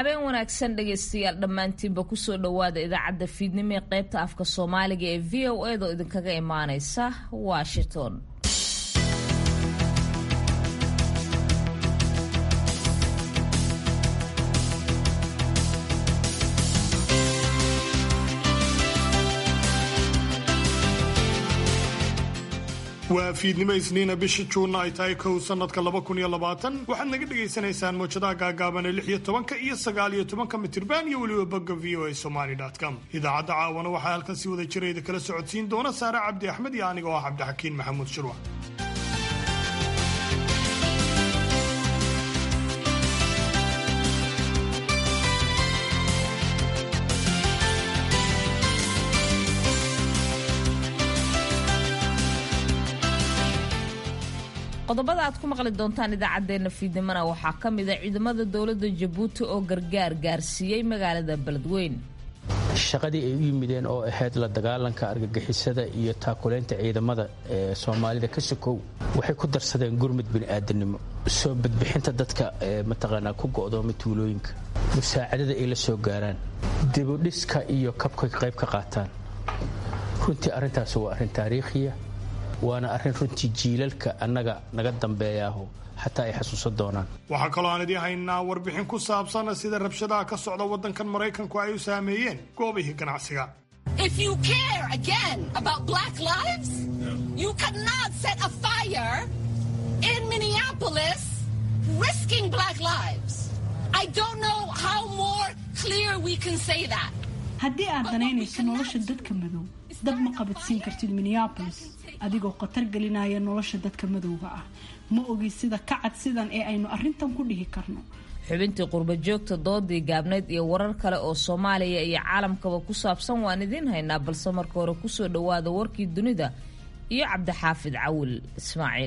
habeen wanaagsan dhegaystayaal dhammaantiinba kusoo dhowaada idaacadda fiidnimo ee qaybta afka soomaaliga ee v o edo idinkaga imaaneysa washington waa fiidnimo isniina bisha juunna ay tahay kow sanadka laba kun iyo labaatan waxaad naga dhagaysanaysaan mawjadaha gaagaaban ee lix iyo tobanka iyo sagaal iyo tobanka mitirban iyo weliba bogga v o a somaly com idaacadda caawana waxaa halkan si wada jirayda kala socodsiin doona saare cabdi axmed iyo aniga oo ah cabdixakiin maxamuud shirwa qodobada aad ku maqli doontaan idaacaddeenna fiidnimona waxaa ka mid a ciidamada dowladda jabuuti oo gargaar gaarsiiyey magaalada beledweyn shaqadii ay u yimideen oo ahayd la dagaalanka argagixisada iyo taakuleynta ciidamada ee soomaalida ka sokow waxay ku darsadeen gurmud bini'aadanimo soo badbixinta dadka mataqaanaa ku go'dooma tuulooyinka musaacadada ay la soo gaaraan dibudhiska iyo kabka qayb ka qaataan runtii arrintaasi waa arrin taariikhiya waana arrin runtii jiilalka annaga naga dambeeyaaho xataa ay xasuusan doonaan waxaa kaloo aan idiin haynaa warbixin ku saabsan sida rabshadaha ka socda waddankan maraykanku ay u saameeyeen goobihii ganacsiga haddii aad danaynayso nolosha dadka madow dab ma qabadsiin kartid minneabolis adigoo khatar gelinaya nolosha dadka madowga ah ma ogi sida kacad sidan ee aynu arrintan ku dhihi karno xubintii qurba joogta doodii gaabneyd iyo warar kale oo soomaaliya iyo caalamkaba ku saabsan waan idiin haynaa balse marka hore kusoo dhowaada warkii dunida iyo cabdixaafid cawil ismaaciil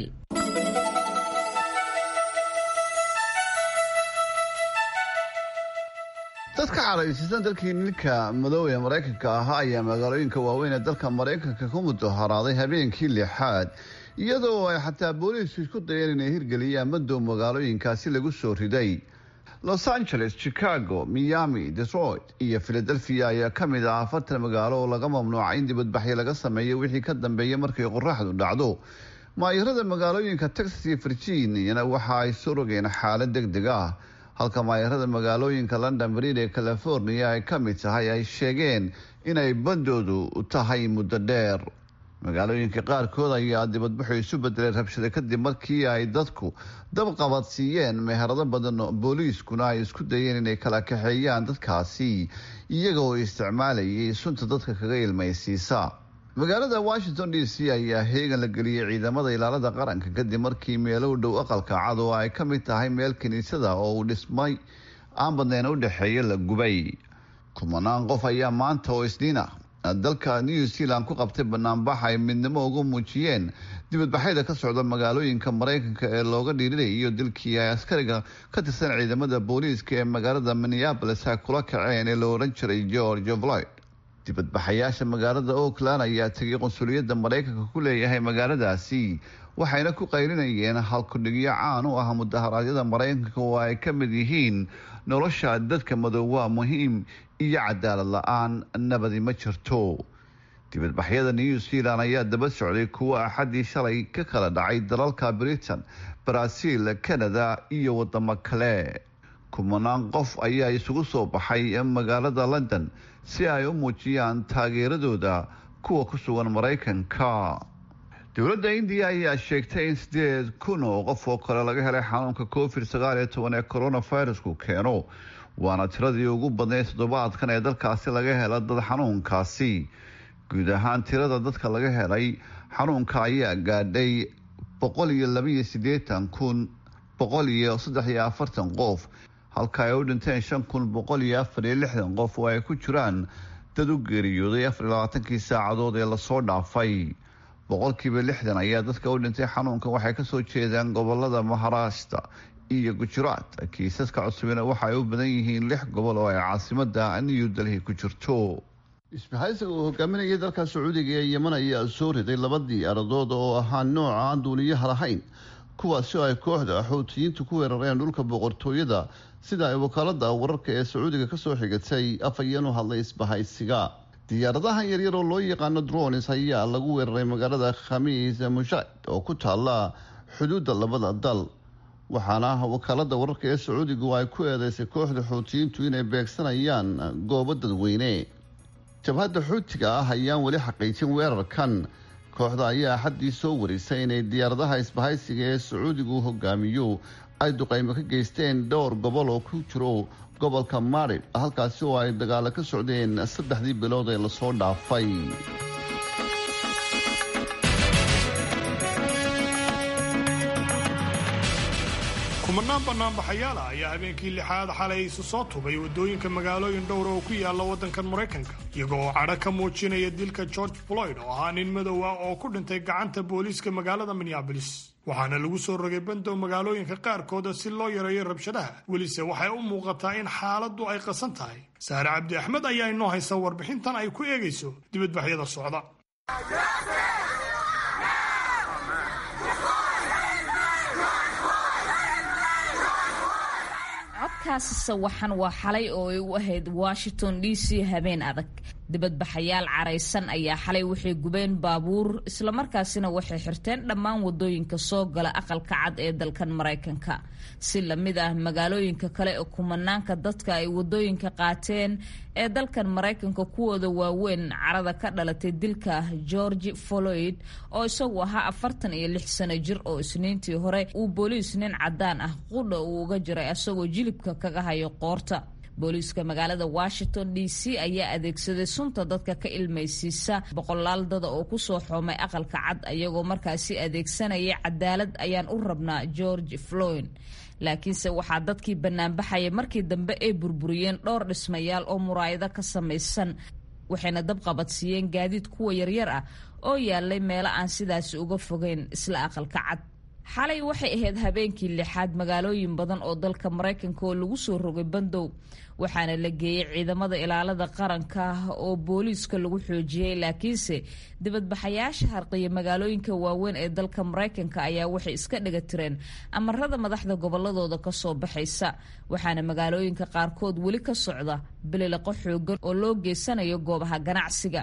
dadka caraysiisan dalkii nilka madow ee maraykanka ahaa ayaa magaalooyinka waaweyn ee dalka maraykanka ku mudaharaaday habeenkii lixaad iyadoo ay xataa booliisku isku dayeen inay hirgeliyaan madow magaalooyinkaasi lagu soo riday los angeles chicago miami detroit iyo philadelphia ayaa ka mid ah afartan magaalo oo laga mamnuucay in dibadbaxyo laga sameeyo wixii ka dambeeyay markay qoraxdu dhacdo maayirada magaalooyinka texas iyo virginiana waxa ay soo rogeen xaalad deg deg ah halka maayarada magaalooyinka london bariid ee california ay ka mid tahay ay sheegeen inay bandoodu tahay muddo dheer magaalooyinka qaarkood ayaa dibadbaxu isu bedelay rabshada kadib markii ay dadku dabqabad siiyeen meherado badan booliiskuna ay isku dayeen inay kala kaxeeyaan dadkaasi iyagoo isticmaalayay sunta dadka kaga ilmaysiisa magaalada washington d c ayaa heegan la geliyey ciidamada ilaalada qaranka kadib markii meelo u dhow aqalka cad oo ay ka mid tahay meel kiniisada oo uu dhismay aan badnayn u dhexeeya la gubay kumanaan qof ayaa maanta oo isniin ah dalka new zealand ku qabtay banaanbax ay midnimo ugu muujiyeen dibadbaxyada ka socda magaalooyinka maraykanka ee looga dhiirinay iyo dilkii ay askariga ka tirsan ciidamada booliiska ee magaalada minneabolis ay kula kaceen ee la oran jiray george floyd dibadbaxayaasha magaalada oakland ayaa tegay qunsuliyadda maraykanka ku leeyahay magaaladaasi waxayna ku qaylinayeen halkudhigyo caan u ah mudaharaadyada maraykanka oo ay ka mid yihiin nolosha dadka madow waa muhiim iyo cadaalad la-aan nabadi ma jirto dibadbaxyada new zealand ayaa daba socday kuwo axaddii shalay ka kala dhacay dalalka britain brazil canada iyo wadamo kale kumanaan qof ayaa isugu soo baxay magaalada london si ay u muujiyaan taageeradooda kuwa ku sugan maraykanka dowladda indiya ayaa sheegtay in sideed kun oo qof oo kale laga helay xanuunka covid sagaal iyo toban ee coronavirusku keeno waana tiradii ugu badnayd toddobaadkan ee dalkaasi laga hela dad xanuunkaasi guud ahaan tirada dadka laga helay xanuunka ayaa gaadhay boqol iyo labaiyo siddeetan kun boqol iyo saddex iyo afartan qof halka ay u dhinteen shan kun boqol iyo afar iyo lixdan qof oo ay ku jiraan dad u geeriyooday afar iyo labaatankii saacadood ee lasoo dhaafay boqolkiiba lixdan ayaa dadka u dhintay xanuunkan waxay kasoo jeedaan gobolada maharashta iyo gujaraat kiisaska cusubina waxa ay u badan yihiin lix gobol oo ay caasimada new delhi ku jirto isbahaysiga uu hogaaminayay dalka sacuudiga ee yeman ayaa soo riday laba diyaaradood oo ahaa nooca aan duuliyaha lahayn kuwaasi oo ay kooxda xuutiyiintu ku weerareen dhulka boqortooyada sida ay wakaalada wararka ee sacuudiga kasoo xigatay afhayeen u hadlay isbahaysiga diyaaradahan yaryar oo loo yaqaano dronis ayaa lagu weeraray magaalada khamiis mushaad oo ku taala xuduudda labada dal waxaana wakaalada wararka ee sacuudigu ay ku eedeysay kooxda xuutiyiintu inay beegsanayaan goobo dadweyne jabhadda xuutiga ah ayaan weli xaqiijin weerarkan kooxda ayaa axaddii soo warisay inay diyaaradaha isbahaysiga ee sacuudigu hogaamiyo ay duqaymo ka geysteen dhowr gobol oo ku jiro gobolka marib halkaasi oo ay dagaalo ka socdeen saddexdii bilood ee lasoo dhaafay kumanaan banaanbaxayaala ayaa habeenkii lixaad xalay isu soo tubay waddooyinka magaalooyin dhowra oo ku yaala waddankan maraykanka iyagoo oo cadho ka muujinaya dilka george floyd oo ahaa nin madow ah oo ku dhintay gacanta booliiska magaalada minneabolis waxaana lagu soo rogay bandow magaalooyinka qaarkooda si loo yareeyo rabshadaha welise waxay u muuqataa in xaaladdu ay qasan tahay saare cabdi axmed ayaa inoo haysa warbixintan ay ku eegayso dibadbaxyada socda codkaasi sawaxan waa xalay oo ay u ahayd washington d c habeen adag dibadbaxayaal caraysan ayaa xalay waxay gubeen baabuur islamarkaasina waxay xirteen dhammaan wadooyinka soo gala aqalka cad ee dalkan maraykanka si lamid ah magaalooyinka kale ee kumanaanka dadka ay wadooyinka qaateen ee dalkan maraykanka kuwooda waaweyn carada ka dhalatay dilka george floyd oo isagu ahaa afartan iyo lix sano jir oo isniintii hore uu booliis nin cadaan ah qudha uu uga jiray isagoo jilibka kaga hayo qoorta booliiska magaalada washington d c ayaa adeegsaday sunta dadka ka ilmaysiisa boqolaal dada oo kusoo xoomay aqalka cad ayagoo markaasi adeegsanaya cadaalad ayaan u rabnaa george floyd laakiinse waxaa dadkii banaanbaxaya markii dambe ay burburiyeen dhowr dhismayaal oo muraayado ka samaysan waxayna dabqabadsiiyeen gaadiid kuwa yaryar ah oo yaalay meelo aan sidaasi uga fogeyn isla aqalka cad xalay waxay ahayd habeenkii lixaad magaalooyin badan oo dalka maraykanka oo lagu soo rogay bandow waxaana la geeyey ciidamada ilaalada qaranka oo booliiska lagu xoojiyey laakiinse dibadbaxayaasha harqiya magaalooyinka waaweyn ee dalka maraykanka ayaa waxay iska dhiga tireen amarada madaxda goboladooda kasoo baxaysa waxaana magaalooyinka qaarkood weli ka socda bililiqo xoogan oo loo geysanayo goobaha ganacsiga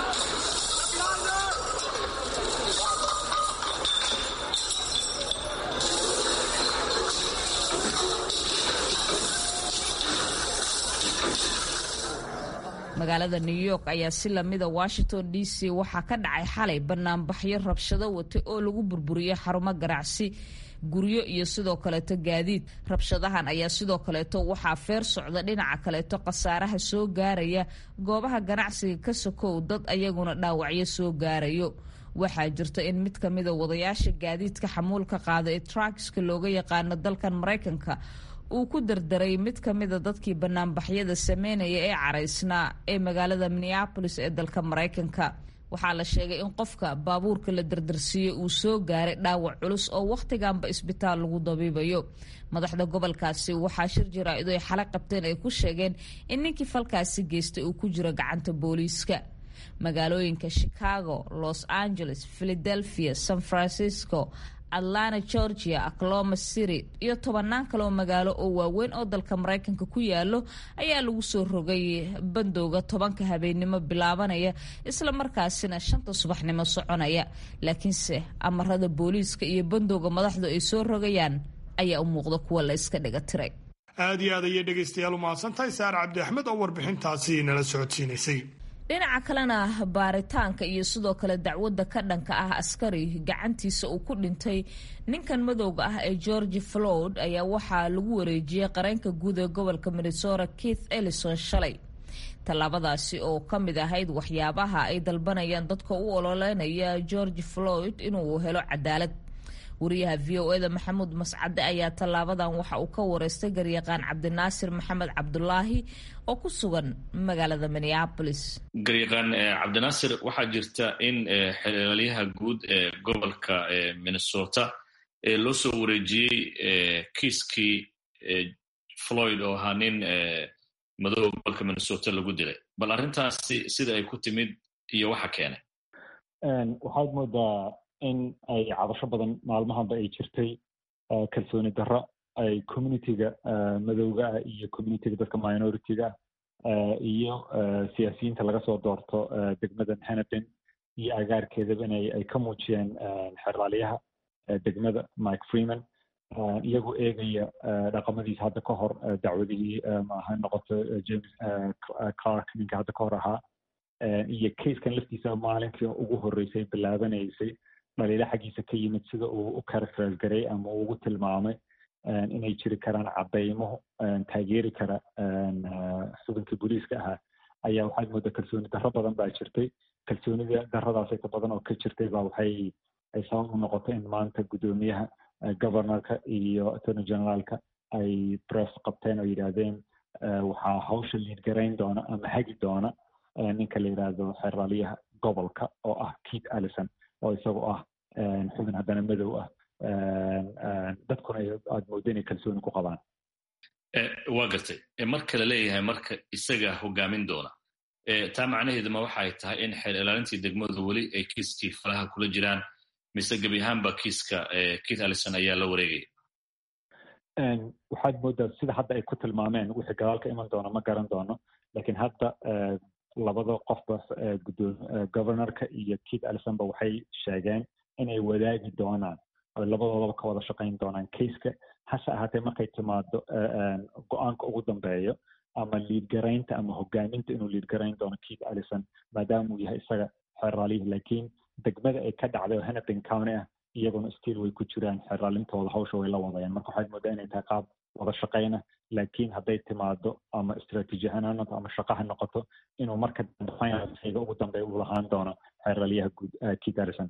magaalada new york ayaa si lamida washington d c waxaa ka dhacay xalay banaanbaxyo rabshado watay oo lagu burburiyey xarumo ganacsi guryo iyo sidoo kaleeto gaadiid rabshadahan ayaa sidoo kaleeto waxaa feer socda dhinaca kaleeto khasaaraha soo gaaraya goobaha ganacsiga ka sokow dad ayaguna dhaawacyo soo gaarayo waxaa jirta in mid kamida wadayaasha gaadiidka xamuulka qaada ee truckska looga yaqaano dalkan maraykanka uu ku dardaray mid ka mida dadkii banaanbaxyada sameynaya ee caraysnaa ee magaalada minneabolis ee dalka maraykanka waxaa la sheegay in qofka baabuurka la dardarsiiyey uu soo gaaray dhaawac culus oo wakhtiganba isbitaal lagu dabiibayo madaxda gobolkaasi waxaa shir jaraa-idu ay xala qabteen ay ku sheegeen in ninkii falkaasi geystay uu ku jiro gacanta booliiska magaalooyinka chicago los angeles philadelphia san francisco atlanta georgia acloma city iyo tobanaan kaleoo magaalo oo waaweyn oo dalka maraykanka ku yaalo ayaa lagu soo rogay bandowga tobanka habeennimo bilaabanaya isla markaasina shanta subaxnimo soconaya laakiinse amarada booliiska iyo bandowga madaxdu ay soo rogayaan ayaa u muuqda kuwa la iska dhiga tiray aad iyo aad ayay dhegaystayaal u mahadsantahay saare cabdi axmed oo warbixintaasi nala socodsiinaysay dhinaca kalena baaritaanka iyo sidoo kale dacwadda ka dhanka ah askari gacantiisa uu ku dhintay ninkan madowga ah ee george floyd ayaa waxaa lagu wareejiyey qareenka guud ee gobolka minnesota keith ellison shalay tallaabadaasi oo ka mid ahayd waxyaabaha ay dalbanayaan dadka u ololeynaya george floyd inuu helo cadaalad wariyaha v o eda maxamuud mascade ayaa tallaabadan waxa uu ka wareystay garyaqaan cabdinaasir maxamed cabdulaahi oo ku sugan magaalada minneapolis garyaqaan cabdinaasir waxaa jirta in xelaalyaha guud ee gobolka minnesota loo soo wareejiyey kiiskii floyd oo ahaa nin madooba gobolka minnesota lagu dilay bal arrintaasi sida ay ku timid iyo waxa keenay waxaad moodaa in ay cabasho badan maalmahanba ay jirtay kalsooni darro ay communityga madowga ah iyo communityga dadka minority-ga ah iyo siyaasiyiinta laga soo doorto degmadan hennepin iyo agaarkeedaba inay ay ka muujiyeen xeraalyaha degmada mike freeman iyagoo eegaya dhaqamadiisa hadda ka hor dacwadihii ha noqoto james clark ninka hadda ka hor ahaa iyo kaiskan laftiisa maalinkii ugu horreysay bilaabanaysay dhaliilo xaggiisa ka yimid sida uu u characterize garay ama uu ugu tilmaamay inay jiri karaan caddaymo taageeri kara xubinkii booliiska ahaa ayaa waxaad moodaa kalsooni darro badan baa jirtay kalsoonida darradaas inta badan oo ka jirtay baa waxay ay sabab u noqotay in maanta guddoomiyaha governorka iyo attorney generaalka ay press qabteen oo yidhaahdeen waxaa hawsha liidgarayn doona ama hagi doona ninka la yidhaahdo xeraalyaha gobolka oo ah keith allison oo isagoo ah xubin haddana madow ah dadkuna aad moodo inay kalsooni ku qabaan waa gartay marka la leeyahay marka isaga hogaamin doona taa macnaheeduma waxay tahay in xeer ilaalintii degmadu weli ay kiiskii falaha kula jiraan mise gebi ahaanba kiiska keith allison ayaa la wareegaya waxaad moodaa sida hadda ay ku tilmaameen wixii gadaal ka iman doona ma garan doono lakiin hadda labada qofba governorka iyo keith allisonba waxay sheegeen inay wadaagi doonaan oy labadoodaba ka wada shaqayn doonaan kaiska hase ahaatee markay timaado go-aanka ugu dambeeyo ama liidgaraynta ama hogaaminta inuu liidgarayn doono keith allison maadaama uu yahay isaga xeraalyihi laakiin degmada ay ka dhacday oo hennepin county ah iyaguna still way ku jiraan xeraalintooda hawsha way la wadayaan marka waxaad moodaa inay tahay qaab wada shaqayna laakiin hadday timaado ama istraatiiji ahaan ha noqoto ama shaqa ha noqoto inuu marka finalsiga ugu dambeeya uu lahaan doono xeraalyaha guud keith allison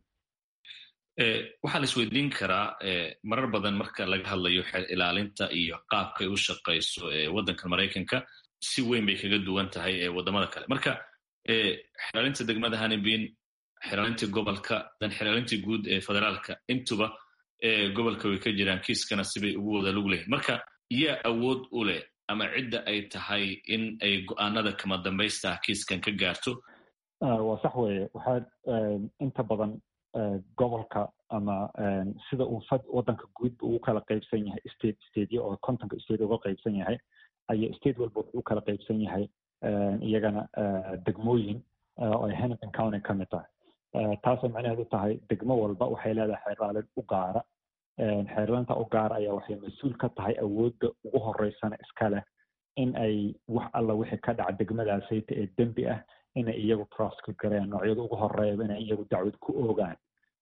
waxaa la isweydiin karaa marar badan marka laga hadlayo xeer ilaalinta iyo qaabkay u shaqayso waddanka maraykanka si weyn bay kaga duwan tahay waddamada kale marka xeraalinta degmada hanibin xeraalintii gobolka dan xeraalintii guud ee federaalka intuba gobolka way ka jiraan kiiskana sibay ugu wada lug lehin marka yaa awood u leh ama cidda ay tahay in ay go-aanada kama dambaysta ah kiiskan ka gaarto waa sax weeye waxaad inta badan gobolka ama sida uu fad waddanka guudba ugu kala qaybsan yahay state stateyo oo kontonka state uga qaybsan yahay ayaa state walba wuxuu u kala qaybsan yahay iyagana degmooyin oo ay hennepin county ka mid tahay taasoo macnaheedu tahay degmo walba waxay leedahay xeeraalin u gaara xeerlinta u gaara ayaa waxay mas-uul ka tahay awoodda ugu horeysana iska leh in ay wax alla wixii ka dhaca degmadaasayta ee dembi ah inay iyagu prosecute gareen noocyada ugu horeeyaba inay iyagu dacwad ku oogaan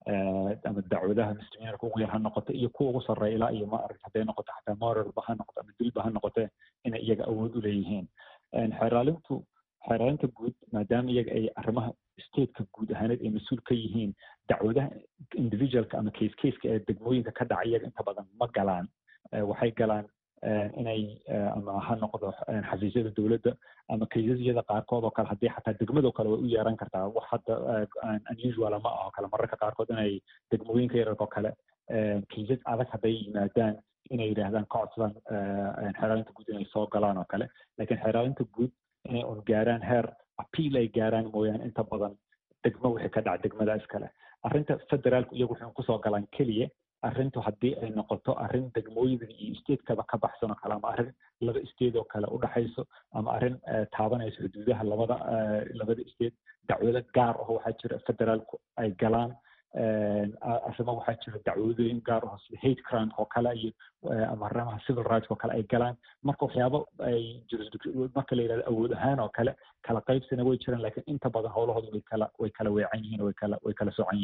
ama dacwadaha misdemeanarka ugu yar ha noqoto iyo kuwa ugu sarreeya ilaa iyo ma aragta hadday noqoto xataa moralba ha noqoto ama dilba ha noqote inay iyaga awood u leeyihiin xeeraalintu xeeraalinta guud maadaama iyaga ay arrimaha stateka guud ahaaneed ay mas-uul ka yihiin dacwadaha individualka ama case caseka ee degmooyinka ka dhaca iyaga inta badan ma galaan waxay galaan inay ama ha noqdo xafiisyada dowladda ama kaysasyada qaarkood oo kale haddii xataa degmadoo kale way u yeeran kartaa wax hadda unusual ma aho kale mararka qaarkood inay degmooyinka yararka oo kale kaysas adag hadday yimaadaan inay yidhaahdaan ka codsadaan xeeraalinta guud inay soo galaan oo kale laakiin xeeraalinta guud inay un gaaraan heer appeal ay gaaraan mooyaane inta badan degmo wixii ka dhaca degmada iskale arrinta federaalku iyagu waxay kusoo galaan keliya arrintu haddii ay noqoto arrin degmooyinka iyo statekaba ka baxsan oo kale ama arrin laba state oo kale u dhaxayso ama arrin taabanayso xuduudaha labada labada state dacwado gaar aho waxaa jira federaalku ay galaan arrimo waxaa jira dacwadooyin gaar aho sida hate crime oo kale iyo ama arrimaha civil rights oo kale ay galaan marka waxyaabo ay marka la yidhahdo awood ahaan oo kale kala qaybsina way jiraan laakiin inta badan howlahooda way kala way kala weecan yihiin way kala way kala socan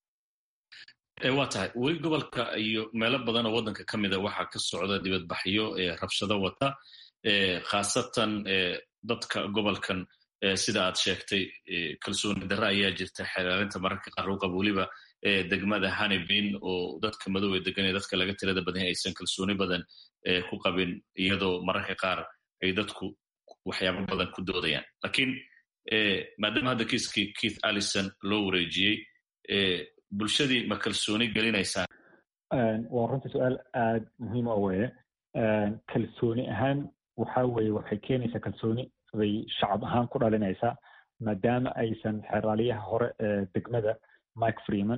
yihiin waa tahay weli gobolka iyo meelo badan oo waddanka ka mida waxaa ka socda dibadbaxyo rabshado wata khaasatan dadka gobolkan sida aad sheegtay kalsooni darre ayaa jirta xeeraalinta mararka qaar u qaba weliba degmada hanibin oo dadka madow ee degan ee dadka laga tirada badan aysan kalsooni badan ku qabin iyadoo mararka qaar ay dadku waxyaabo badan ku doodayaan lakiin maadaama hadda kiiskii keith allison loo wareejiyey bulshadii ma kalsooni gelinaysaan waa runtii su-aal aada muhiim o weye kalsooni ahaan waxa weye waxay keenaysaa kalsooni bay shacab ahaan ku dhalinaysaa maadaama aysan xeraaliyaha hore ee degmada mike freeman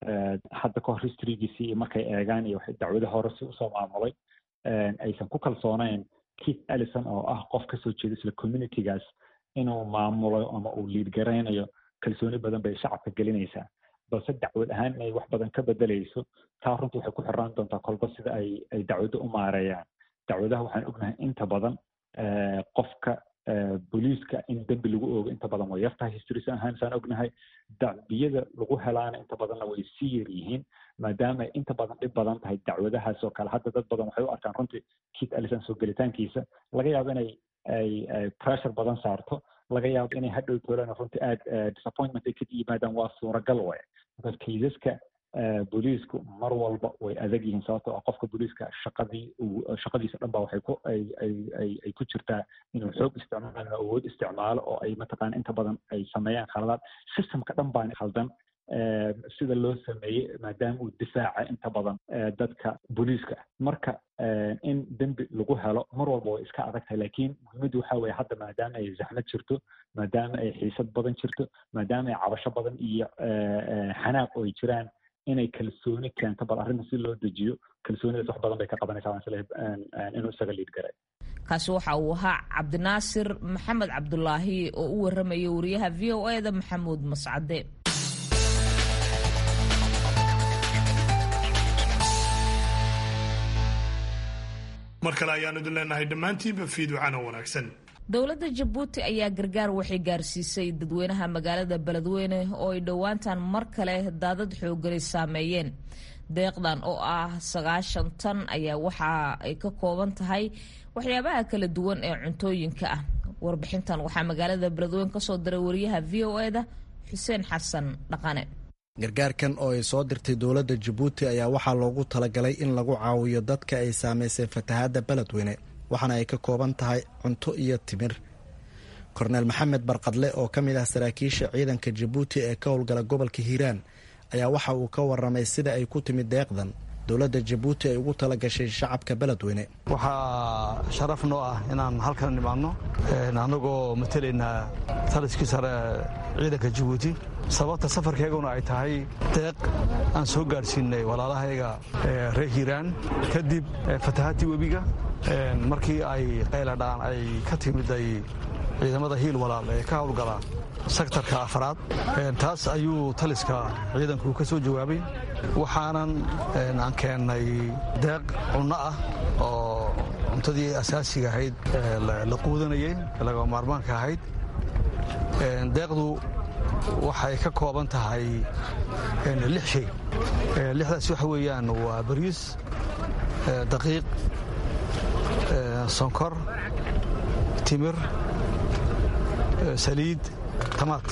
hadda kahor historygiisii iyo markay eegaan iyo dacwada hore si usoo maamulay aysan ku kalsoonayn keith ellison oo ah qof kasoo jeeda isla communitygaas inuu maamulo ama uu liid garaynayo kalsooni badan bay shacabka gelinaysaa balse dacwad ahaan inay wax badan ka bedelayso taa runtii waxay ku xiraan doontaa kolba sida ay ay dacwado u maareeyaan dacwadaha waxaan ognahay inta badan qofka booliiska in dembi lagu oogo inta badan way yartahay historis ahaan saan ognahay dacbiyada lagu helaana inta badanna way sii yar yihiin maadaama ay inta badan dhib badan tahay dacwadahaas oo kale hadda dad badan waxay u arkaan runtii kit alison soo gelitaankiisa laga yaabo inay ay pressure badan saarto laga yaabo inay hadhow toolaan runtii aad disappointment ay ka yimaadaan waa suuragal way marka kaysaska booliisku mar walba way adag yihiin sababtoo ah qofka booliiska shaqadii shaqadiisa dhan ba waxay ku ay ay ay ay ku jirtaa inuu xoog isticmaalo awood isticmaalo oo ay mataqaana inta badan ay sameeyaan khaladaad systemka dhan baan khaldan sida loo sameeyey maadaama uu difaaca inta badan dadka booliiska marka in dembi lagu helo mar walba way iska adag tahay laakiin muhiimaddu waxa weeye hadda maadaama ay zaxmad jirto maadaama ay xiisad badan jirto maadaama ay cabasho badan iyo xanaaq oo ay jiraan inay kalsooni keento bal arrinta si loo dejiyo kalsoonidaas wax badan bay ka qabanaysaa waan isleeyahay inuu isaga liid garay kaasi waxa uu ahaa cabdinaasir maxamed cabdulaahi oo u warramaya wariyaha v o e da maxamuud mascade mar kale ayaanu idin leenahay dhammaantiinba fiidwacana wanaagsan dowladda jabuuti ayaa gargaar waxay gaarsiisay dadweynaha magaalada beledweyne oo ay dhowaantan mar kale daadad xooganay saameeyeen deeqdan oo ah sagaashan tan ayaa waxa ay ka kooban tahay waxyaabaha kala duwan ee cuntooyinka ah warbixintan waxaa magaalada beledweyne kasoo diray wariyaha v o e da xuseen xasan dhaqane gargaarkan oo ay soo dirtay dowladda jabuuti ayaa waxaa loogu talagalay in lagu caawiyo dadka ay saamaysay fatahaadda beledweyne waxaana ay ka kooban tahay cunto iyo timir korneel maxamed barqadle oo ka mid ah saraakiisha ciidanka jabuuti ee ka howlgala gobolka hiiraan ayaa waxa uu ka waramay sida ay ku timid deeqdan dowladda jabuuti ay ugu tala gashay shacabka beledweyne waxaa sharaf noo ah inaan halkan nimaadno annagoo matelaynaa taliskii sare ciidanka jabuuti sababta safarkeeguna ay tahay deeq aan soo gaadhsiinay walaalahayga reer hiiraan kadib fatahaadtii webiga markii ay qayladhaan ay ka timiday ciidamada hiil walaal ee ka howlgala sektarka afraad taas ayuu taliska ciidanku ka soo jawaabay waxaanan aan keennay deeq cunno ah oo cuntadii asaasiga ahayd la quudanayay laga maarmaanka ahayd deeqdu waxay ka kooban tahay lix shay lixdaas waxa weeyaan waa bariis daqiiq sonkor timir saliid tamaad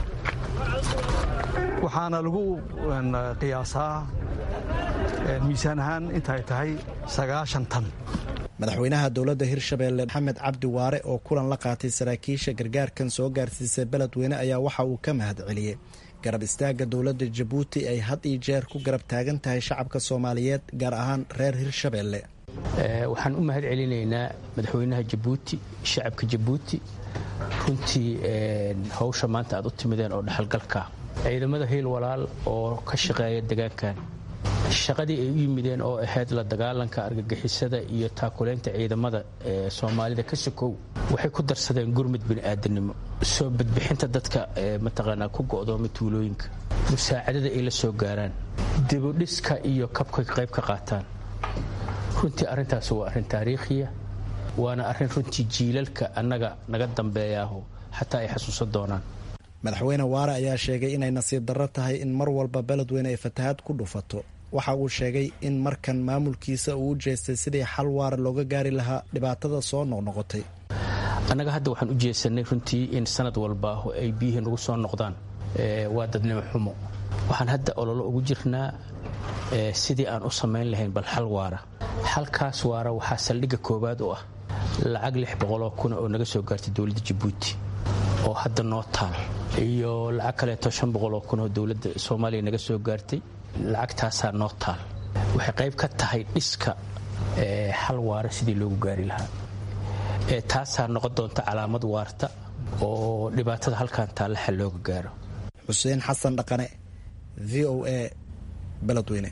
waxaana lagu qiyaasaa miisaan ahaan intaay tahay sagaashan tan madaxweynaha dowladda hirshabeelle maxamed cabdi waare oo kulan la qaatay saraakiisha gargaarkan soo gaarsiisay beledweyne ayaa waxa uu ka mahad celiyey garab istaagga dowladda jabuuti ay had iyo jeer ku garab taagan tahay shacabka soomaaliyeed gaar ahaan reer hirshabeelle waxaan u mahad celinaynaa madaxweynaha jabuuti shacabka jabuuti runtii hawsha maanta aad u timideen oo dhexalgalka ciidamada hiil walaal oo ka shaqeeya degaankan shaqadii ay u yimideen oo ahayd la dagaalanka argagixisada iyo taakuleynta ciidamada ee soomaalida ka sokow waxay ku darsadeen gurmud bini'aadanimo soo badbixinta dadka mataqaanaa ku go'dooma tuulooyinka musaacadada ay la soo gaaraan dibudhiska iyo kabkay qayb ka qaataan runtii arrintaas waa arrin taariikhiya waana arrin runtii jiilalka annaga naga dambeeyaaho xataa ay xasuusan doonaan madaxweyne waare ayaa sheegay inay nasiib darro tahay in mar walba beledweyne ay fatahaad ku dhufato waxa uu sheegay in markan maamulkiisa uu u jeestay sidii xal waara looga gaari lahaa dhibaatada soo noqnoqotay annaga hadda waxaan u jeesanay runtii in sanad walba ay biyihii nagu soo noqdaan waa dadnimo xumo waxaan hadda ololo ugu jirnaa sidii aan u samayn lahayn bal xal waara xalkaas waara waxaa saldhigga koowaad u ah lacag lix boqoloo kuna oo naga soo gaartay dowladda jabuuti oo hadda noo taal iyo lacag kaleeto shan boqoloo kun oo dowladda soomaaliya naga soo gaartay lacagtaasaa noo taal waxay qayb ka tahay dhiska xal waara sidii loogu gaari lahaa taasaa noqon doonta calaamad waarta oo dhibaatada halkan taalla xal looga gaaro xuseen xasan dhaqane v o a beledweyne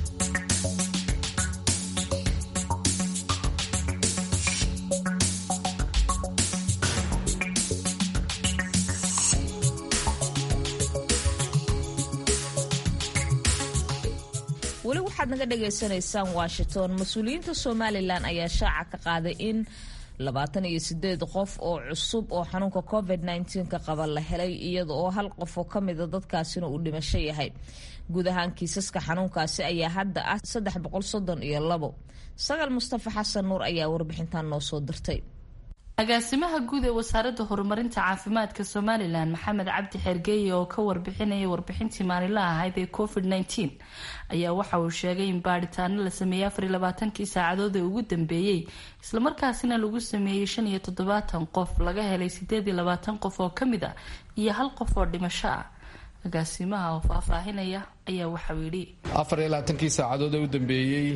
weli waxaad naga dhagaysanaysaan washington mas-uuliyiinta somalilan ayaa shaaca ka qaaday in labaatan iyo sideed qof oo cusub oo xanuunka covid ka qaba la helay iyada oo hal qof oo kamida dadkaasina uu dhimasho yahay guud ahaan kiisaska xanuunkaasi ayaa hadda ah saddex boqol soddon iyo labo sagaal mustafa xasan nuur ayaa warbixintan noo soo dirtay agaasimaha guud ee wasaaradda horumarinta caafimaadka somalilan maxamed cabdi xergeeye oo ka warbixinaya warbixintii maalinlaha ahayd ee covid -19 ayaa waxa uu sheegay in baadhitaano la sameeyey afar iyo labaatankii saacadood ee ugu dambeeyey islamarkaasina lagu sameeyey shan iyo toddobaatan qof laga helay sideed iyo labaatan qof oo kamid ah iyo hal qof oo dhimasho ah agaasimaha oo faahfaahinaya ayaa waxauu yidhi afar iyo labaatankii saacadood ee u dambeeyey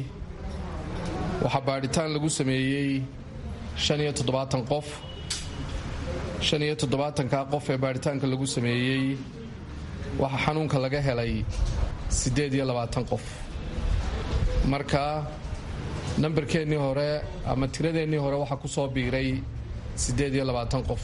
waxaa baadhitaan lagu sameeyey shan iyo toddobaatan qof shan iyo toddobaatankaa qof ee baadhitaanka lagu sameeyey waxaa xanuunka laga helay siddeed iyo labaatan qof marka nambarkeennii hore ama tiradeennii hore waxaa ku soo biiray siddeed iyo labaatan qof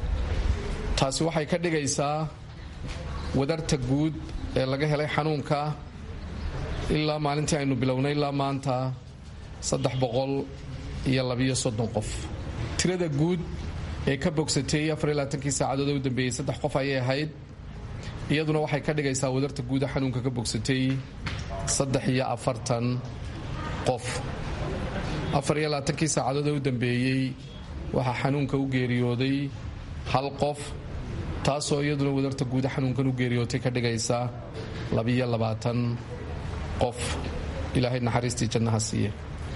taasi waxay ka dhigaysaa wadarta guud ee laga helay xanuunka ilaa maalintii aynu bilownay ilaa maanta saddex boqol iyo labiyo soddon qof tirada guud ee ka bogsatay afar iyo labaatankii saacadood ee u dambeeyey saddex qof ayay ahayd iyaduna waxay ka dhigaysaa wadarta guuda xanuunka ka bogsatay saddex iyo afartan qof afar iyo labaatankii saacadood ee u dambeeyey waxaa xanuunka u geeriyooday hal qof taasoo iyaduna wadarta guuda xanuunkan u geeriyootay ka dhigaysa labiyo labaatan qof ilaahay naxariistii jannaha siiye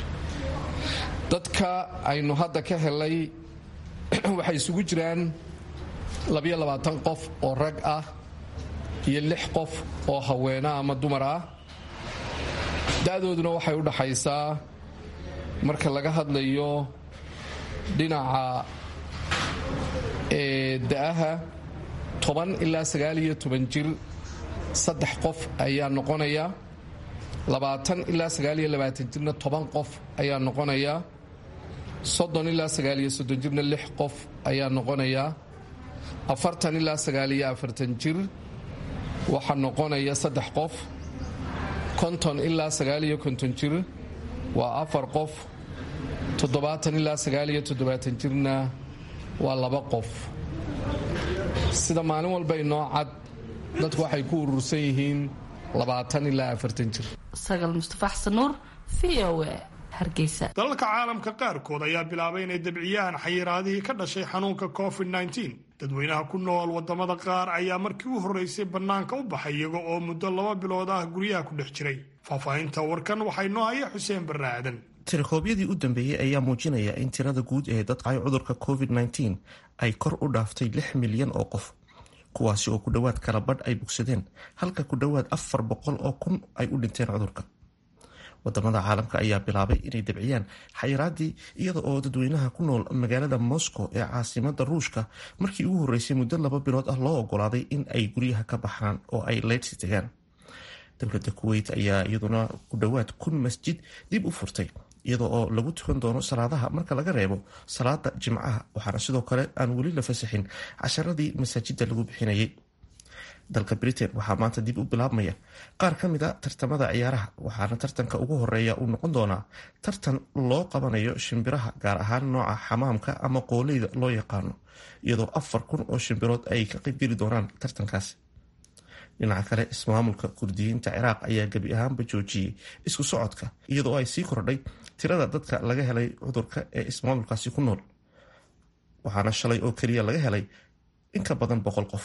dadka aynu hadda ka helay waxay isugu jiraan labiyo labaatan qof oo rag ah iyo lix qof oo haweena ama dumar ah da-dooduna waxay u dhaxaysaa marka laga hadlayo dhinaca da-aha toban ilaa sagaal iyo toban jir saddex qof ayaa noqonaya labaatan ilaa sagaal iyo labaatan jirna toban qof ayaa noqonaya soddon ilaa sagaal iyo soddon jirna lix qof ayaa noqonaya afartan ilaa sagaal iyo afartan jir waxaa noqonaya saddex qof konton ilaa sagaal iyo konton jir waa afar qof toddobaatan ilaa sagaal iyo toddobaatan jirna waa laba qof sida maalin walba inoo cad dadku waxay ku urursan yihiin labaatan ilaa afartan jir sagal mustafa xasan nuur v o a hargeysa dalalka caalamka qaarkood ayaa bilaabay inay dabciyaan xayiraadihii ka dhashay xanuunka covid -19 dadweynaha ku nool wadamada qaar ayaa markii u horreysay bannaanka u baxay iyaga oo muddo laba bilood ah guryaha ku dhex jiray faahfaahinta warkan waxaa inoo haya xuseen barre aadan tirikoobyadii u dambeeyey ayaa muujinaya in tirada guud ee dadqay cudurka covid-19 ay kor u dhaaftay lix milyan oo qof kuwaasi oo ku dhowaad kala badh ay bogsadeen halka ku dhowaad afar boqol oo kun ay u dhinteen cudurka wadamada caalamka ayaa bilaabay inay dabciyaan xayiraadii iyada oo dadweynaha ku nool magaalada moscow ee caasimada ruushka markii ugu horreysay muddo laba bilood ah loo ogolaaday in ay guryaha ka baxaan oo ay leydsi tagaan dowladda kuweyt ayaa iyaduna ku dhowaad kun masjid dib u furtay iyada oo lagu tukan doono salaadaha marka laga reebo salaada jimcaha waxaana sidoo kale aan weli la fasaxin casharadii masaajida lagu bixinayay dalka britain waxaa maanta dib u bilaabmaya qaar ka mid a tartamada ciyaaraha waxaana tartanka ugu horeeya uu noqon doonaa tartan loo qabanayo shimbiraha gaar ahaan nooca xamaamka ama qooleyda loo yaqaano iyadoo afar kun oo shimbirood ay ka qaybgeli doonaan tartankaasi dhinaca kale ismaamulka kurdiyiinta ciraaq ayaa gebi ahaanba joojiyey isku socodka iyadoo ay sii kordhay tirada dadka laga helay cudurka ee ismaamulkaasi ku nool waxaana shalay oo keliya laga helay in ka badan boqol qof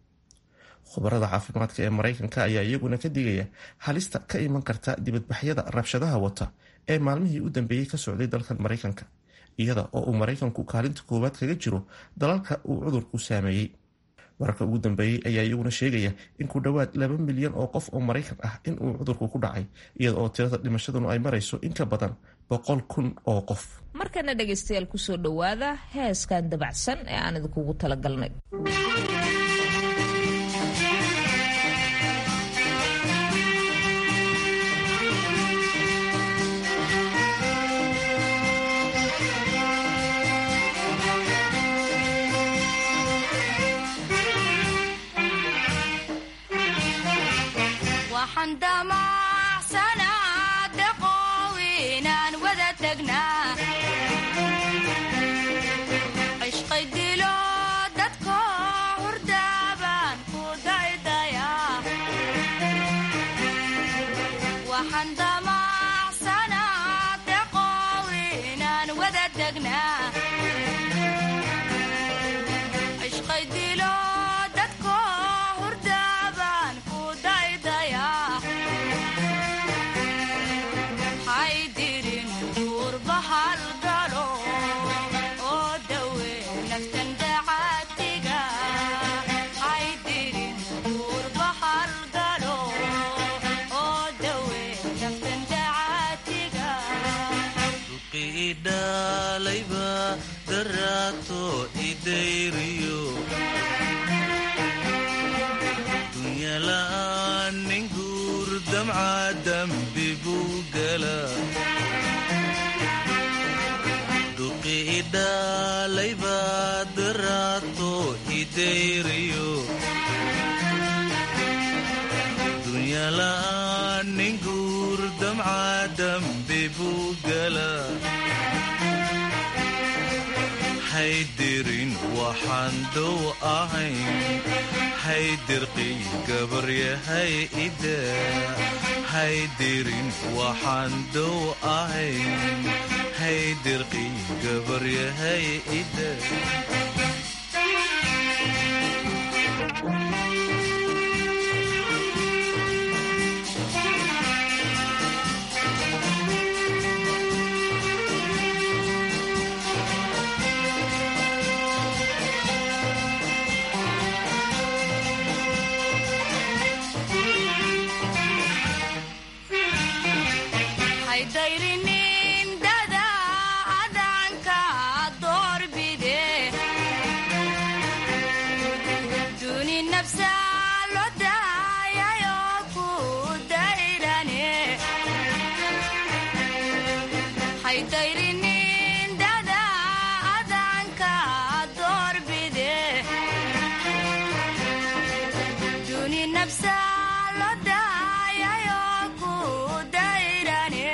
khubarada caafimaadka ee mareykanka ayaa iyaguna ka digaya halista ka iman karta dibadbaxyada rabshadaha wata ee maalmihii u dambeeyey ka socday dalkan mareykanka iyada oo uu mareykanku kaalinta koowaad kaga jiro dalalka uu cudurku saameeyey wararka ugu dambeeyey ayaa iyaguna sheegaya in ku dhowaad laba milyan oo qof oo maraykan ah in uu cudurku ku dhacay iyada oo tirada dhimashaduna ay marayso in ka badan boqol kun oo qof markana dhegaystayaal kusoo dhowaada heeskan dabacsan ee aan idinkugu talagalnay waxaan damacsanaa daqoow inaan wada tagnaa cishqay dilo dadko hurdaabaan ku daydayaa waxaan damacsanaa daqoow inaan wada tagnaa cishqay dilo dadko hurdaabaan ku daydayaa haydirin duurba halgalo oo dawe naftan dacaatiga haydirin duurba halgalo oo dawe naftan dacaatiga idhalayba daraato idayriyo dunyala'aan nin guur damca dambi buu gala dhuqi idhalayba daraato idayriyo dunyala'aan nin guur damca dambi buu gala haydirin waxaan dow ahayn haydirqiy gabaryahay ida haydirin waxaan dow ahayn haydirqiy gabaryahay ida haydayrinin dada adanka doorbide duni nafsa lo daayayo ku dayrane haydayrinin dada adanka doorbide duni nafsa lo daayayo ku dayrane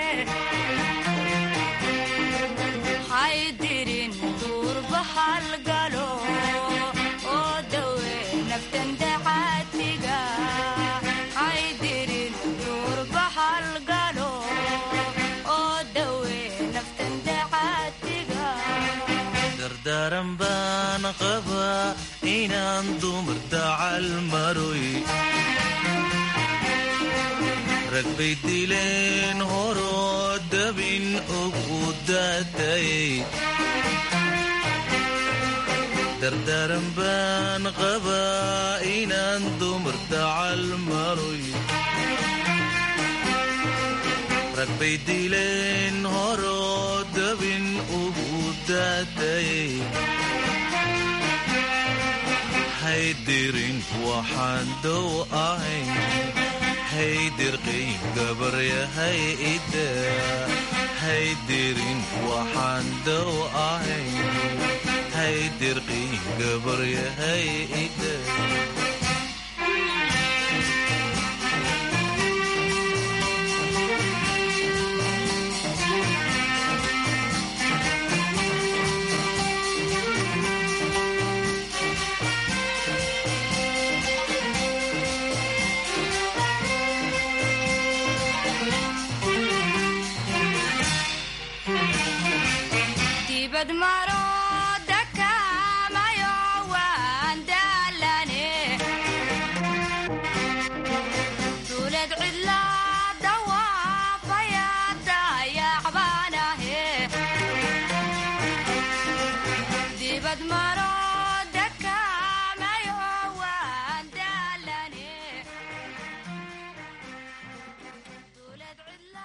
haydirin duurba halgalo oo dawe naftan dacaatiga haydirin duurba halgalo oo dawe naftan dacaatiga dardaaran baan qabaa inaan dumar dacal maroy rag bay dileen horoo dabin ugu daatayay dardaaran baan qabaa inaan dumar dacal maroy rag bay dileen horoo dabin ugu daatayay haydirin waxaan dow ahayn haydirqiy gabaryahay ida haydirin waxaan dow ahayn haydirqiy gabaryahay ida dibad maro dakamayo waan daalane duulad cidla dawaafaya dayacbaanahe dibad maro dakamayo waan daalane duulad cidla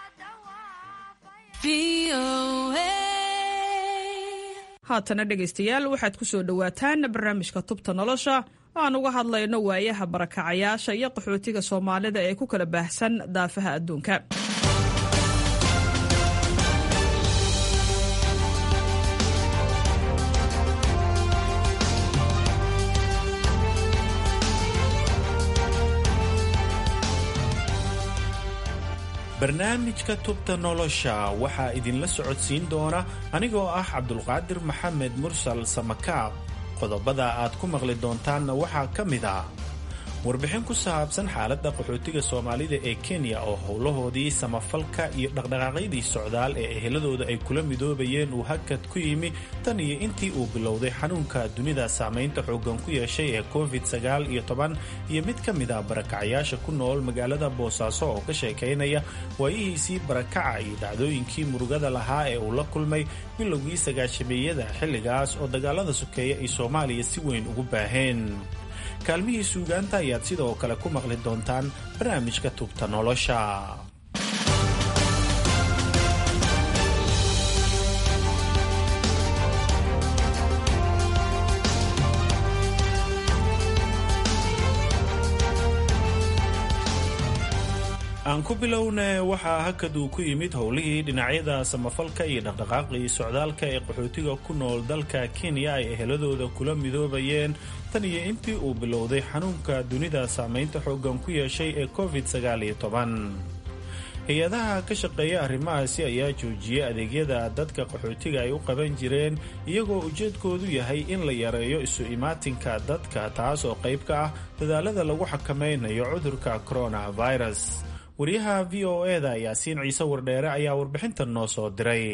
haatana dhegaystayaal waxaad ku soo dhowaataan barnaamijka tubta nolosha oo aan uga hadlayno waayaha barakacayaasha iyo qaxootiga soomaalida ee ku kala baahsan daafaha adduunka barnaamijka tubta nolosha waxaa idinla socodsiin doona anigoo ah cabdulqaadir maxamed mursal samakaab qodobada aad ku maqli doontaanna waxaa ka mid ah warbixin ku saabsan xaaladda qaxootiga soomaalida ee kenya oo howlahoodii samafalka iyo dhaqdhaqaaqyadii socdaal ee eheladooda ay kula midoobayeen uu hakad ku yimi tan iyo intii uu bilowday xanuunka dunida saamaynta xooggan ku yeeshay ee covid sagaal iyo toban iyo mid ka mid ah barakacayaasha ku nool magaalada boosaaso oo ka sheekaynaya waayihiisii barakaca iyo dhacdooyinkii murugada lahaa ee uu la kulmay bilowgii sagaashameeyada xilligaas oo dagaalada sokeeye ay soomaaliya si weyn ugu baaheen kaalmihii suugaanta ayaad sidoo kale ku maqli doontaan barnaamijka tubta nolosha aan ku bilowne waxaa hakad uu ku yimid howlihii dhinacyada samafalka iyo dhaqdhaqaaqii socdaalka ee qaxootiga ku nool dalka kenya ay eheladooda kula midoobayeen tan iyo intii uu bilowday xanuunka dunida saamaynta xooggan ku yeeshay ee covid sagaal iyo toban hay-adaha ka shaqeeya arrimahaasi ayaa joojiyey adeegyada dadka qaxootiga ay u qaban jireen iyagoo ujeedkoodu yahay in la yareeyo isu imaatinka dadka taas oo qayb ka ah dadaalada lagu xakameynayo cudurka coronavirus wariyaha v o eda yaasiin ciise wardheere ayaa warbixintan noo soo diray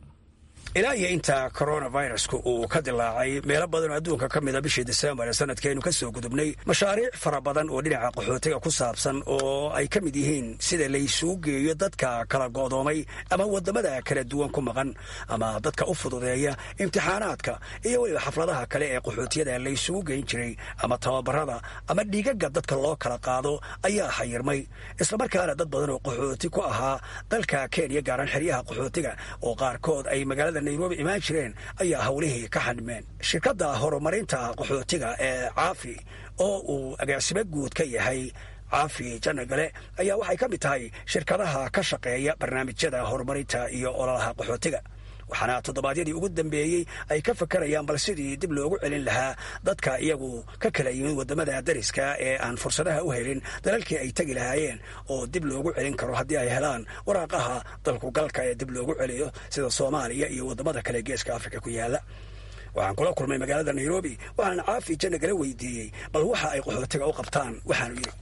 ilaa iyo inta coronavirusku uu ka dilaacay meelo badan oo adduunka ka mida bishii disembar ee sanadkeenu ka soo gudubnay mashaariic fara badan oo dhinaca qaxootiga ku saabsan oo ay ka mid yihiin sida laysuu geeyo dadka kala go'doomay ama waddamada kala duwan ku maqan ama dadka u fududeeya imtixaanaadka iyo weliba xafladaha kale ee qaxootiyada laysugu geyn jiray ama tababarada ama dhiigaga dadka loo kala qaado ayaa xayirmay islamarkaana dad badan oo qaxooti ku ahaa dalka kenya gaaraan xeryaha qaxootiga oo qaarkood ay magaalada nairobi imaan jireen ayaa howlihii ka xanimeen shirkadda horumarinta qaxootiga ee caafi oo uu agaasimo guud ka yahay caafi janagale ayaa waxay ka mid tahay shirkadaha ka shaqeeya barnaamijyada horumarinta iyo ololaha qaxootiga waxaana toddobaadyadii ugu dambeeyey ay ka fakarayaan bal sidii dib loogu celin lahaa dadka iyagu ka kala yimid waddamada dariska ee aan fursadaha u helin dalalkii ay tegi lahaayeen oo dib loogu celin karo haddii ay helaan waraaqaha dalkugalka ee dib loogu celiyo sida soomaaliya iyo waddamada kale geeska afrika ku yaalla waxaan kula kulmay magaalada nairobi waxaan caafi janagala weydiiyey bal waxa ay qaxootiga u qabtaan waxaanu yidhi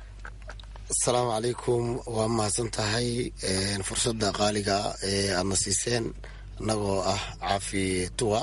asalaamu calaykum waa mahadsan tahay fursadda qaaliga ee aadna siiseen annagoo ah caafi tuwa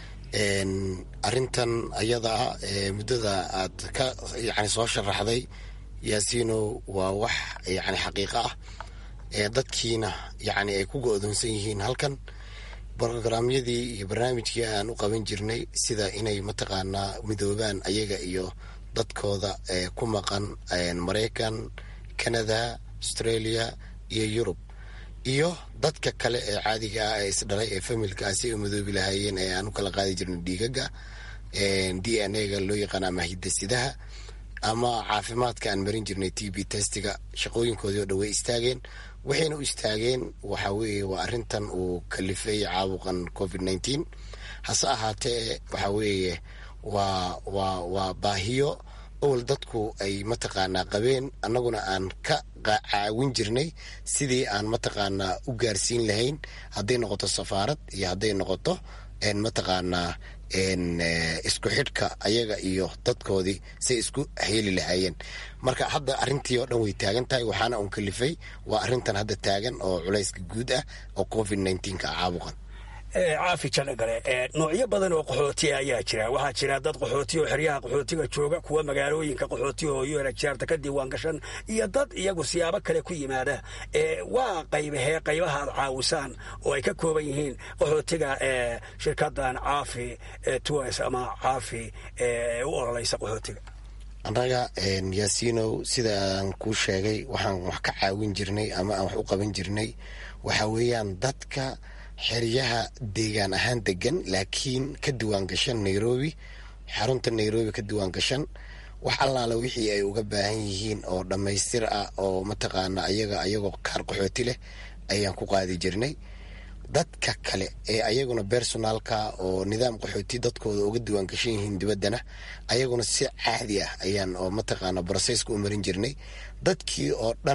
arintan ayada ah muddada aad ka yani soo sharaxday yaasiino waa wax yani xaqiiqo ah dadkiina yani ay ku go-doonsan yihiin halkan brograamyadii iyo barnaamijkii aan u qaban jirnay sida inay mataqaanaa midoobaan ayaga iyo dadkooda ku maqan maraykan canada australia iyo yurub iyo dadka kale ee caadiga ah ee isdhalay ee familkaa si ay midoobi lahaayeen ee aan u kala qaadi jirnay dhiigaga d n a ga loo yaqaan ama hidasidaha ama caafimaadka aan marin jirnay t b testiga shaqooyinkoodii oo dhan way istaageen waxayna u istaageen waxa weeye waa arrintan uu kalifay caabuqan covid nineteen hase ahaatee waxa weeye waa waa waa baahiyo owal dadku ay mataqaanaa qabeen annaguna aan ka caawin jirnay sidii aan mataqaanaa u gaarsiin lahayn hadday noqoto safaarad iyo hadday noqoto mataqaanaa isku xidhka ayaga iyo dadkoodii say isku heli lahaayeen marka hadda arrintii oo dhan way taagan tahay waxaana uun kalifay waa arrintan hadda taagan oo culayska guud ah oo covid nneteen-ka ah caabuqan caafi janagale noocyo badan oo qaxootiya ayaa jira waxaa jira dad qaxooti oo xeryaha qaxootiga jooga kuwa magaalooyinka qaxootiga oo unhcrta ka diiwaan gashan iyo dad iyagu siyaabo kale ku yimaada waa qaybahee qaybaha aad caawisaan oo ay ka kooban yihiin qaxootiga shirkadan caafi tours ama caafi u ololaysa qaxootiga annaga yaasiinow sida aan kuu sheegay waxaan wax ka caawin jirnay ama aan wax u qaban jirnay waxa weeyaan dadka xeryaha deegaan ahaan degan laakiin ka diwaan gashan nairobi xarunta nairobi ka diwaan gashan wax allaala wixii ay uga baahan yihiin oo dhammaystir ah oo mataqaana ayaga ayagoo kaar qaxooti leh ayaan ku qaadi jirnay dadka kale ee ayaguna bersonaalka oo nidaam qaxooti dadkooda uga diwaan gashan yihiin dibaddana ayaguna si caadi ah ayaan oo mataqaana brosesska u marin jirnay dadkii oo dhan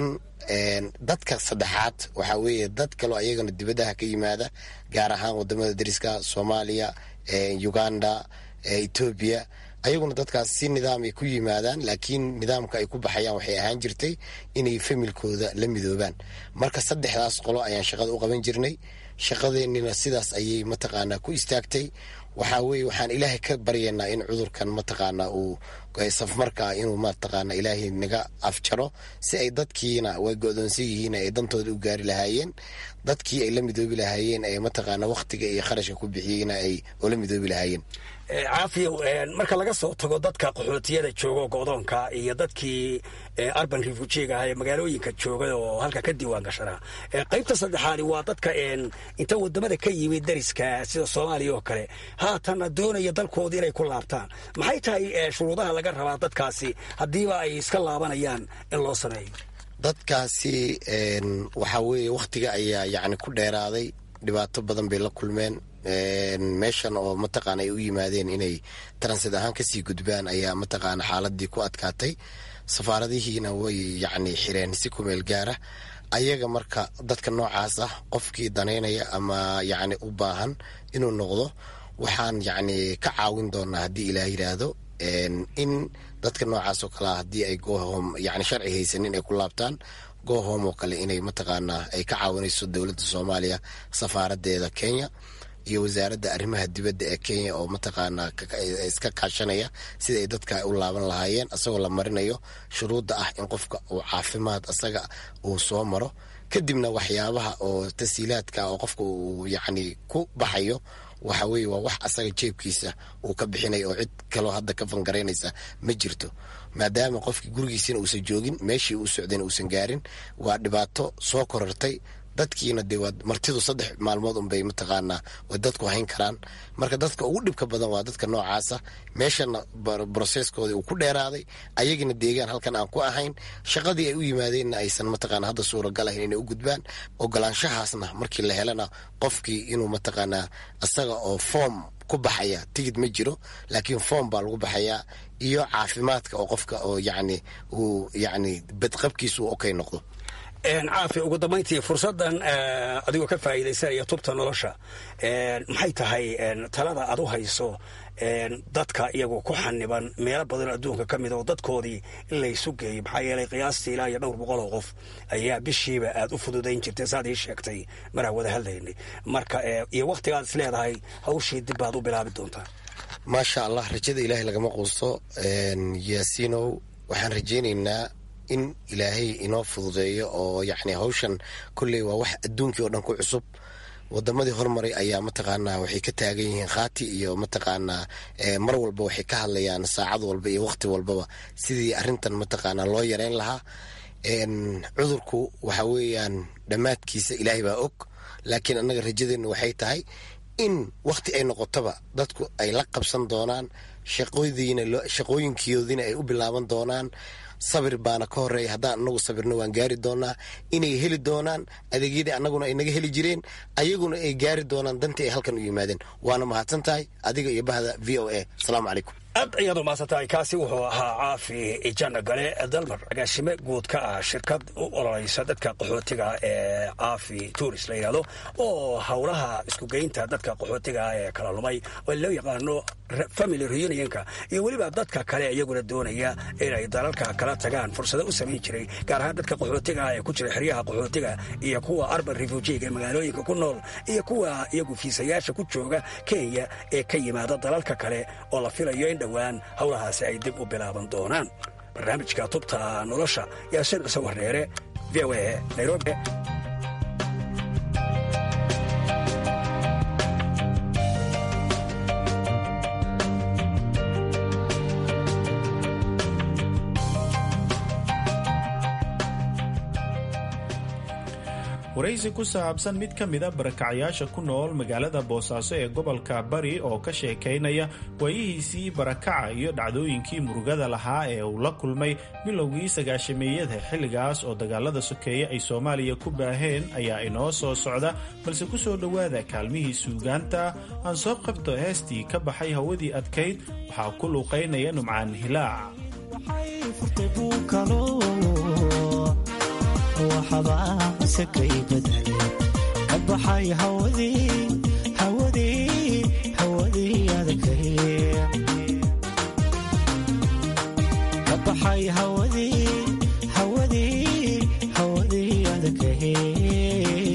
dadka saddexaad waxaa weeye dad kaloo ayagana dibaddaha ka yimaada gaar ahaan wadamada dariska soomaaliya uganda etoobiya ayaguna dadkaas si nidaam ay ku yimaadaan laakiin nidaamka ay ku baxayaan waxay ahaan jirtay inay familkooda la midoobaan marka saddexdaas qolo ayaan shaqada u qaban jirnay shaqadeennina sidaas ayay mataqaanaa ku istaagtay waxaa weye waxaan ilaahay ka baryaynaa in cudurkan mataqaanaa uu safmarkaa inuu mataqaana ilaahay naga afjaro si ay dadkiina way go-doonsan yihiin ay dantooda u gaari lahaayeen dadkii ay la midoobi lahaayeen ee mataqaana wakhtiga iyo kharashka ku bixiyeyna ay ula midoobi lahaayeen caafiyow marka laga soo tago dadka qaxootiyada jooga go'doonka iyo dadkii arban refujiga ah ee magaalooyinka jooga oo halka ka diiwaan gashanaa qaybta saddexaadi waa dadka inta wadamada ka yimid dariska sida soomaaliya oo kale haatanna doonaya dalkooda inay ku laabtaan maxay tahay shuruudaha laga rabaa dadkaasi haddiiba ay iska laabanayaan in loo sameeyo dadkaasi waxaa weeye wakhtiga ayaa yacni ku dheeraaday dhibaato badan bay la kulmeen meeshan oo mataqaana ay u yimaadeen inay transit ahaan kasii gudbaan ayaa mataqaana xaaladii ku adkaatay safaaradihiina way yacni xireen si kumeel gaara ayaga marka dadka noocaas ah qofkii danaynaya ama yacni u baahan inuu noqdo waxaan yacni ka caawin doonaa haddii ilaah yidhaahdo in dadka noocaas oo kale ah haddii ay gohom yacni sharci haysanin ay ku laabtaan gohom oo kale inay mataqaanaa ay ka caawinayso dowladda soomaaliya safaaradeeda kenya iyo wasaaradda arrimaha dibadda ee kenya oo mataqaanaa iska kaashanaya sida ay dadka u laaban lahaayeen asagoo la marinayo shuruudda ah in qofka uu caafimaad asaga uu soo maro kadibna waxyaabaha oo tasiilaadka oo qofka uu yacni ku baxayo waxa weeye waa wax asaga jeebkiisa uu ka bixinaya oo cid kaloo hadda ka fangaraynaysa ma jirto maadaama qofkii gurigiisina uusan joogin meeshii uu socdayna uusan gaarin waa dhibaato soo korortay dadkiina dee waa martidu saddex maalmood unbay mataqaanaa way dadku hayn karaan marka dadka ugu dhibka badan waa dadka noocaasa meeshana broseskooda uu ku dheeraaday ayagina deegaan halkan aan ku ahayn shaqadii ay u yimaadeenna aysan mataqaana hadda suuragal ahayn inay u gudbaan ogolaanshahaasna markii la helana qofkii inuu mataqaanaa isaga oo foom ku baxaya tigid ma jiro laakiin foom baa lagu baxayaa iyo caafimaadka oo qofka oo yacni uu yacni badqabkiisa uu okay noqdo caafi ugu dambayntii fursaddan adigoo ka faa'iidaysanaya tubta nolosha maxay tahay talada aad u hayso dadka iyagu ku xaniban meelo badanoo adduunka ka mid oo dadkoodii in laysu geeyo maxaa yeelay qiyaastii ilaa iyo dhowr boqol oo qof ayaa bishiiba aad u fududayn jirtay saad ii sheegtay maraan wada hadlaynay marka iyo wakhtigaad is leedahay hawshii dib baad u bilaabi doontaa maasha allah rajada ilaahay lagama quusto yaasiinow waxaan rajaynaynaa in ilaahay inoo fududeeyo oo yacni hawshan kolley waa wax adduunkii oo dhan ku cusub wadamadii hormaray ayaa mataqaanaa waxay ka taagan yihiin khaati iyo mataqaanaa mar walba waxay ka hadlayaan saacad walba iyo wakhti walbaba sidii arrintan mataqaanaa loo yareyn lahaa cudurku waxa weeyaan dhammaadkiisa ilaahay baa og laakiin annaga rajadeennu waxay tahay in wakhti ay noqotoba dadku ay la qabsan doonaan shaqoodiina shaqooyinkoodiina ay u bilaaban doonaan sabir baana ka horeeya haddaan anagu sabirno waan gaari doonaa inay heli doonaan adeegyadii annaguna ay naga heli jireen ayaguna ay gaari doonaan dantii ay halkan u yimaadeen waana mahadsan tahay adiga iyo bahda v o a asalaamu calaykum aad ayaad umahadsantahay kaasi wuxuu ahaa caafi ijana gale dalmar agaasime guud ka ah shirkad u ololaysa dadka qaxootiga ee caafi turis la yidhahdo oo howlaha iskugeynta dadka qaxootiga ee kala lumay oo loo yaqaano family reunionka iyo weliba dadka kale iyaguna doonaya inay dalalka kala tagaan fursado u samayn jiray gaar ahaan dadka qaxootiga ee ku jira xeryaha qaxootiga iyo kuwa arban refujiga ee magaalooyinka ku nool iyo kuwa iyagu fiisayaasha ku jooga kenya ee ka yimaada dalalka kale oo la filayo in dhowaan howlahaasi ay dib u bilaaban doonaan barnaamijka tubta nolosha yaasiin cise warneere v o a nairobi waraysi ku saabsan mid ka mida barakacayaasha ku nool magaalada boosaaso ee gobolka bari oo ka sheekaynaya waayihiisii barakaca iyo dhacdooyinkii murugada lahaa ee uu la kulmay bilowgii sagaashameeyada xilligaas oo dagaalada sokeeye ay soomaaliya ku baaheen ayaa inoo soo socda balse ku soo dhowaada kaalmihii suugaanta aan soo qabto heestii ka baxay hawadii adkayd waxaa ku luuqaynaya numcaan hilaac waxbaase kay badale ka baxay hawadii hawadii hawadii adakay ka baxay hawadii hawadii hawadii adakay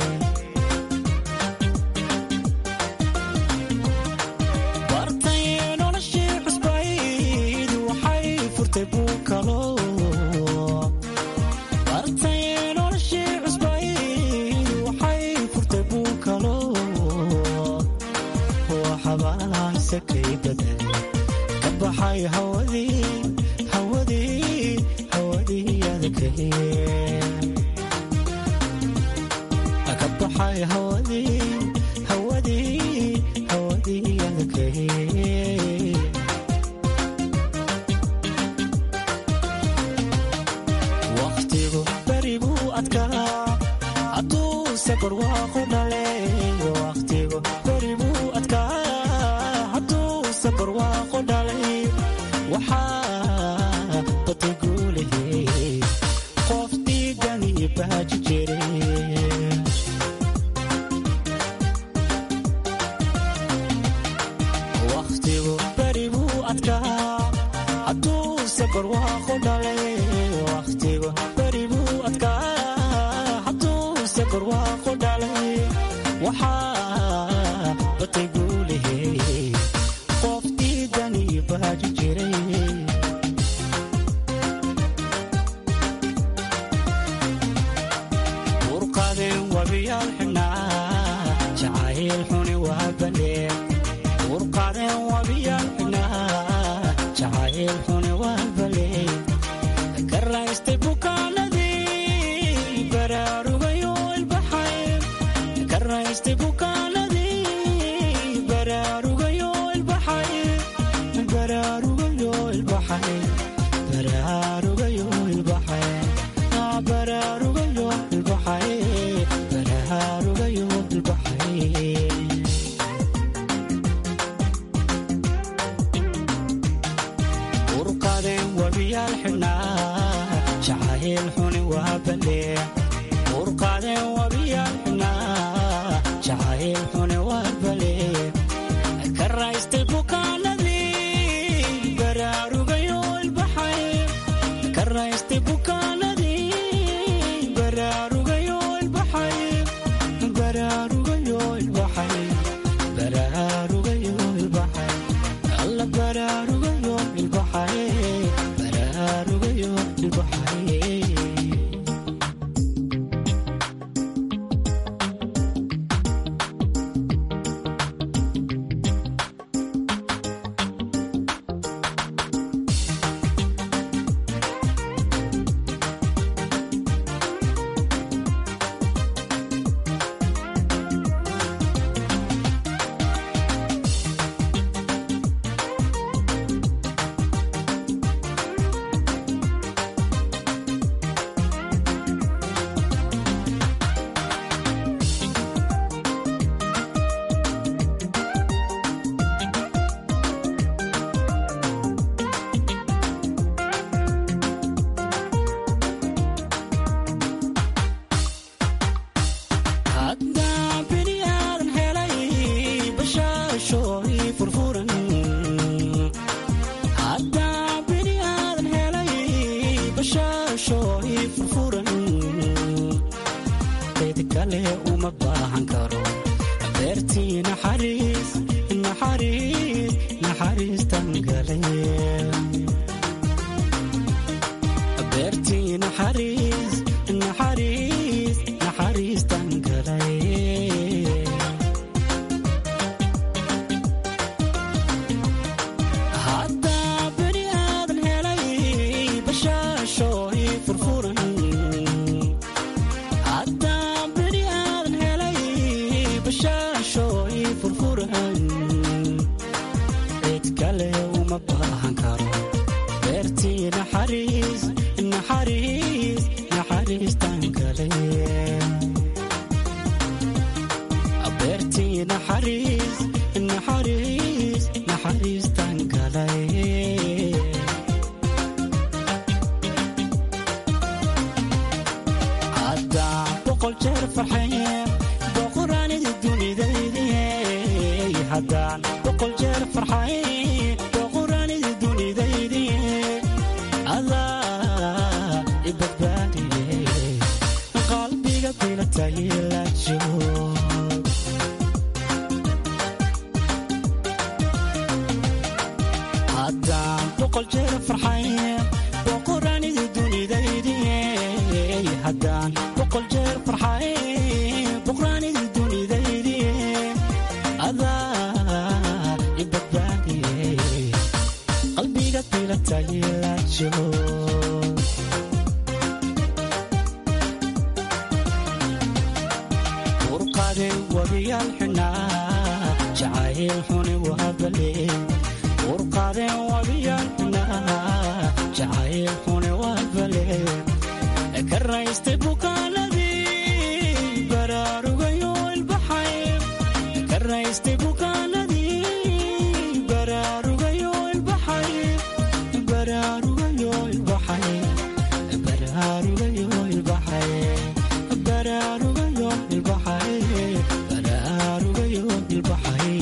bartay noloshii cusbayd waxay furtay buu kalo ka baxay hawadii hawadii hawadii adakay ka baxay hawadii hawadii hawadii adakay waqtigu beri buu adkaa hadduu safar waaqu dhale waqtigu beri buu adkaa barwaaqo dhalay waxaa batay guulahe qof dhiigani baaji jire wakhtigu beri buu adkaa hadduuse barwaaqo dhalay wakhtigu beri buu adkaa hadduuse barwaaqo dhalay waxaa batay guulahe urqadeen wabiyaal xidhnaa jacayl xuni waa bandhee urqadeen wabiyaal xidhnaa jacayl xuni waa bandhee ka raystay bukaanadii baraarugayo ilbaxay ka raystay bukaanadii baraarugayo ilbaxay baraarugayo ilbaxay baraarugayo ilbaxay baraarugayo ilbaxay baraarugayo ilbaxay urqadeen wabiyaal xidhnaa jacayl xuni waa bandhee urqadeen wabiyaal xidhnaa jacayl xuni waa bandhee ka raystay bukaanadii baraarugayo ilbaxay ka raystay bukaanadii baraarugayo ilbaxay baraarugayo ilbaxay baraarugayo ilbaxay alla baraarugayo ilbaxay baraarugayo ilbaxay boqol jeer farxaye boqoraanida dunidaydiye haddaan boqol jeer farxaye boqoraanida dunidaydiye adaa i badbaadiye qalbiga bilatay la joog haddaan boqol jeer farxaye boqoraanida dunidaydiye haddaan boqol jeer farxaye boqoraanida dunidaydiye adaa i badbaadiye qalbiga bilatay la joog urqade wabiyaal xunaa jacayl xuni waabale urqade wabiyaal xunaa jacayl xuni waabale ka raystay bukaanadii baraarugayo ilbaxay ka raystay bukaanadii baraarugayo ilbaxay baraarugayo ilbaxay baraarugayo ilbaxay baraarugayo ilbaxay baraarugayo ilbaxay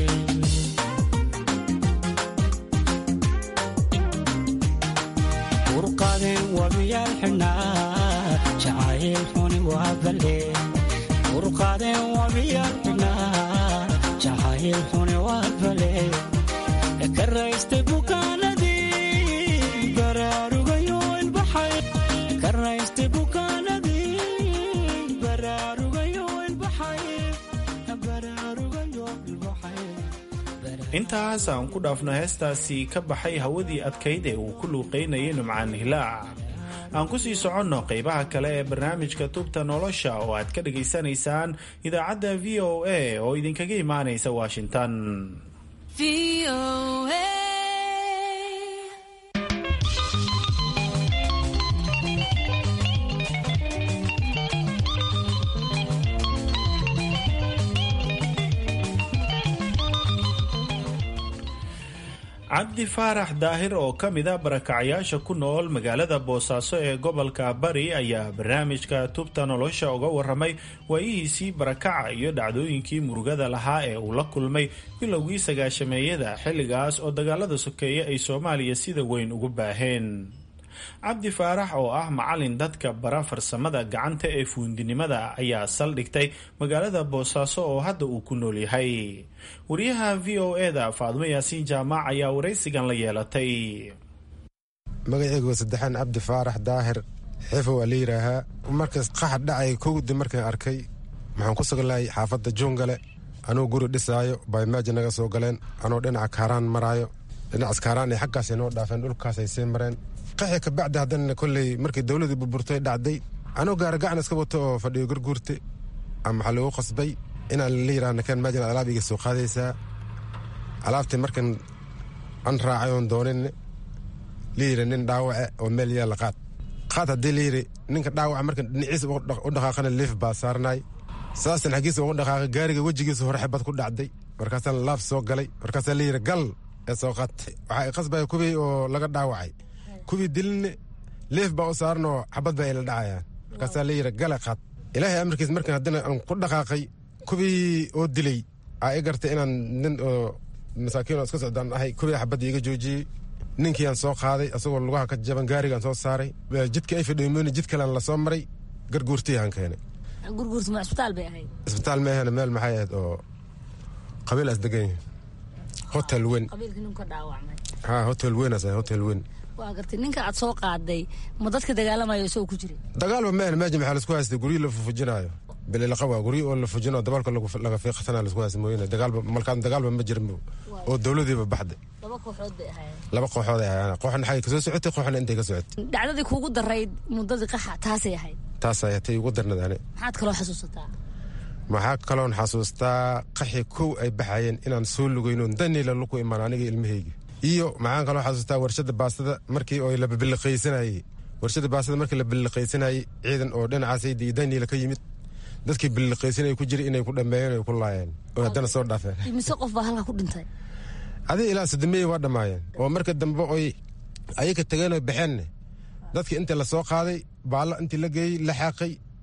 urqadeen wabiyaal xidhnaa jacayl xuni waa balle urqadeen wabiyaal xidhnaa jacayl xuni waa balle ka raystay bukaanadii baraarugayo ilbaxay ka raystay bukaanadii baraarugayo ilbaxay baraarugayo ilbaxay intaas aan ku dhaafno heestaasi ka baxay hawadii adkayd ee uu ku luuqaynayay nimcaan hilaac aan ku sii soconno qaybaha kale ee barnaamijka tubta nolosha oo aad ka dhagaysanaysaan idaacadda v o a oo idinkaga imaanaysa washington cabdi faarax daahir oo ka mida barakacayaasha ku nool magaalada boosaaso ee gobolka bari ayaa barnaamijka tubta nolosha uga waramay waayihiisii barakaca iyo dhacdooyinkii murugada lahaa ee uu la kulmay bilowgii sagaashameeyada xilligaas oo dagaalada sokeeye ay soomaaliya sida weyn ugu baaheen cabdi faarax oo ah macalin dadka bara farsamada gacanta ee fuundinimada ayaa saldhigtay magaalada boosaaso oo hadda uu ku nool yahay wariyaha v o eda faadmo yaasiin jaamac ayaa waraysigan la yeelatay magaceygu waa saddexaan cabdi faarax daahir xeefo waa la yidhaahaa markaas qaxad dhacay kowdi markaan arkay maxaan ku suglahay xaafadda juungale anuu guri dhisaayo baymaaji naga soo galeen anuu dhinaca kaaraan maraayo dhinacaas kaaraan ay xaggaasay noo dhaafeen dhulkaasay sii mareen qaxi kabacdi haddana kolley markii dowladii burburtay dhacday anuu gaara gacan iska wato oo fadhiyo gurguurte ama waxaa lagu qasbay inaan la yidhaha nakaan maajin alaab iga soo qaadaysaa alaabtii markan an raacay oon doonin la yidhi nin dhaawace oo meel yaalla qaad qaad haddii la yidhi ninka dhaawaca markan dhinaciisa u dhaqaaqana liif baa saarnaay saastan xaggiisa ugu dhaqaaqay gaariga wejigiisa hore xibad ku dhacday markaasaan laab soo galay markaasaa la yidhi gal ee soo qaatay waxaa qasbaya kuwii oo laga dhaawacay kuwii dilinne leef baa u saaranoo xabad baa ila dhacayaan markaasaa la yidhi gale qaad ilaahay amarkiis markan haddana aan ku dhaqaaqay kuwii oo dilay aa i gartay inaan nin oo masaakiin oo iska socdaan ahay kuwii xabadda iga joojiyey ninkii aan soo qaaday asagoo lugaha ka jaban gaarigaan soo saaray jidka ay fadhiimooni jid kalean lasoo maray garguurtii aan keenay gurguurta ma isbitaal bay ahayd isbitaal ma ahana meel maxay ahayd oo qabiil as degan yihin hotel weyn qabiilka nin ka dhaawacmay ha hotel weyn as hotel weyn waa gartay ninka aad soo qaaday ma dadka dagaalamayo isagoo ku jiray dagaalba maahan meeja maxaa laisku haystay guryo la fufujinaayo bililaqa waa guryo oo la fujino dabalka laga fiiqatana laisku haysta mooyane dagaalba malkaan dagaalba ma jirin oo dowladiiba baxday laba kooxood bay ahaayeen laba kooxood ay ahaayeen kooxna xagay kasoo socotay kooxna intay ka socotay dhacdadii kuugu darayd muddadii qaxa taasay ahayd taas ay tay ugu darnadaane maxaad kaloo xasuusataa maxaa kaloon xasuustaa qaxi kow ay baxayeen inaan soo lugayno daniila luku imaan aniga ilmahaygi iyo maxaan kaloo xasuustaa warshada baastada markii oo la biliqaysanayey warshada baastada markii la biliqaysanayey ciidan oo dhinacaasaydi iyo daniila ka yimid dadkii biliqaysanaya ku jiray inay ku dhammeeyeen ay ku laayeen oo haddana soo dhaafeen imise qof baa halka ku dhintay adiga ilaa sodomeeye waa dhammaayeen oo marka dambe oy ayaga tageen oy baxeenne dadkii intii la soo qaaday baallo intii la geeyey la xaaqay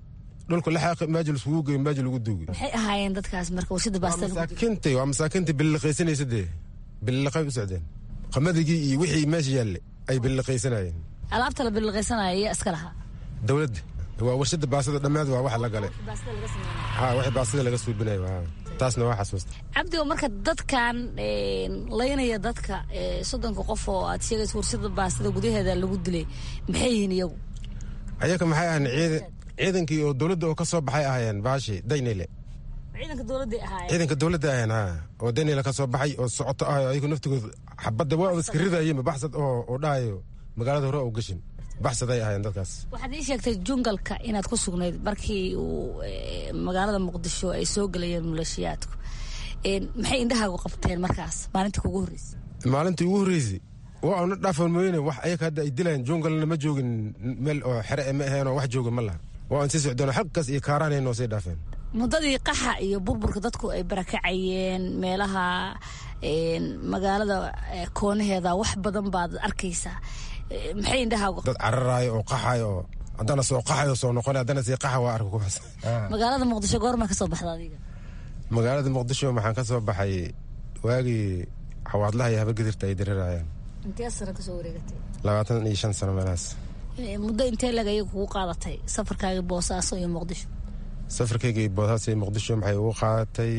dhulka la xaaqi maaji laiskugu geeyo maaji lagu duugi maxay ahaayeen dadkaas marka warshada baastada lagu dubo? masaakiintay waa masaakiintii bililiqaysanaysa dee bililiqay u socdeen qamadagii iyo wixii meesha yaalle ay bililiqaysanayeen alaabta la bililqaysanaya ayaa iska lahaa dowladda waa warshada baasada dhammaad waa waxa la galay ha wixii baasada laga suubinayo ha taasna waa xasuusta cabdi oo marka dadkan een, laynaya dadka ee, soddonka qof oo aad sheegaysa warshada baastada gudaheeda lagu dilay maxay yihiin iyagu ayaga maxay ahayn ciidan ciidankii oo dowladda oo ka soo baxay ahaayeen baashi daynile ciidanka dowladday ahaayeen ciidanka dowladda ahayn ha oo daynile ka soo baxay oo socoto ah ayagu naftigooda xabadda waa iska ridayeen baxsad oo oo dhahayo magaalada hore oo gashin baxsaday ahaayeen dadkaas waxaad ii sheegtay jungalka inaad ku sugnayd markii uu ee, magaalada muqdisho ay soo gelayeen maleeshiyaadku Een, maxay indhahaagu qabteen markaas maalintii kugu horreysay maalintii ugu horreysay waa una dhaafan mooyene wax ayaga hadda ay dilayaan jungalna ma joogin meel oo xere e ma aheenoo wax jooga ma laha waa aan sii socdoon xaggaas iyo kaaraanay noo sii dhaafeen muddadii qaxa iyo burburka dadku ay barakacayeen meelaha een, magaalada ee, koonaheeda wax badan baad arkaysaa Ee, maxay indhahaagu dad cararaayo oo qaxayo oo haddana soo qaxayo soo noqon haddana sii qaxa waa arka kuwaas magaalada muqdisho goorma ka soo baxda adiga magaalada muqdisho maxaan ka soo baxay waagii xawaadlaha iyo habagedirta ay dirirayaan intee sano kasoo wareegatay labaatan iyo shan sano meelahaas Ee, muddo intee lag ayaga kugu qaadatay safarkaaga boosaaso iyo muqdisho safarkayga iyo boosaas iyo muqdisho maxay ugu qaadatay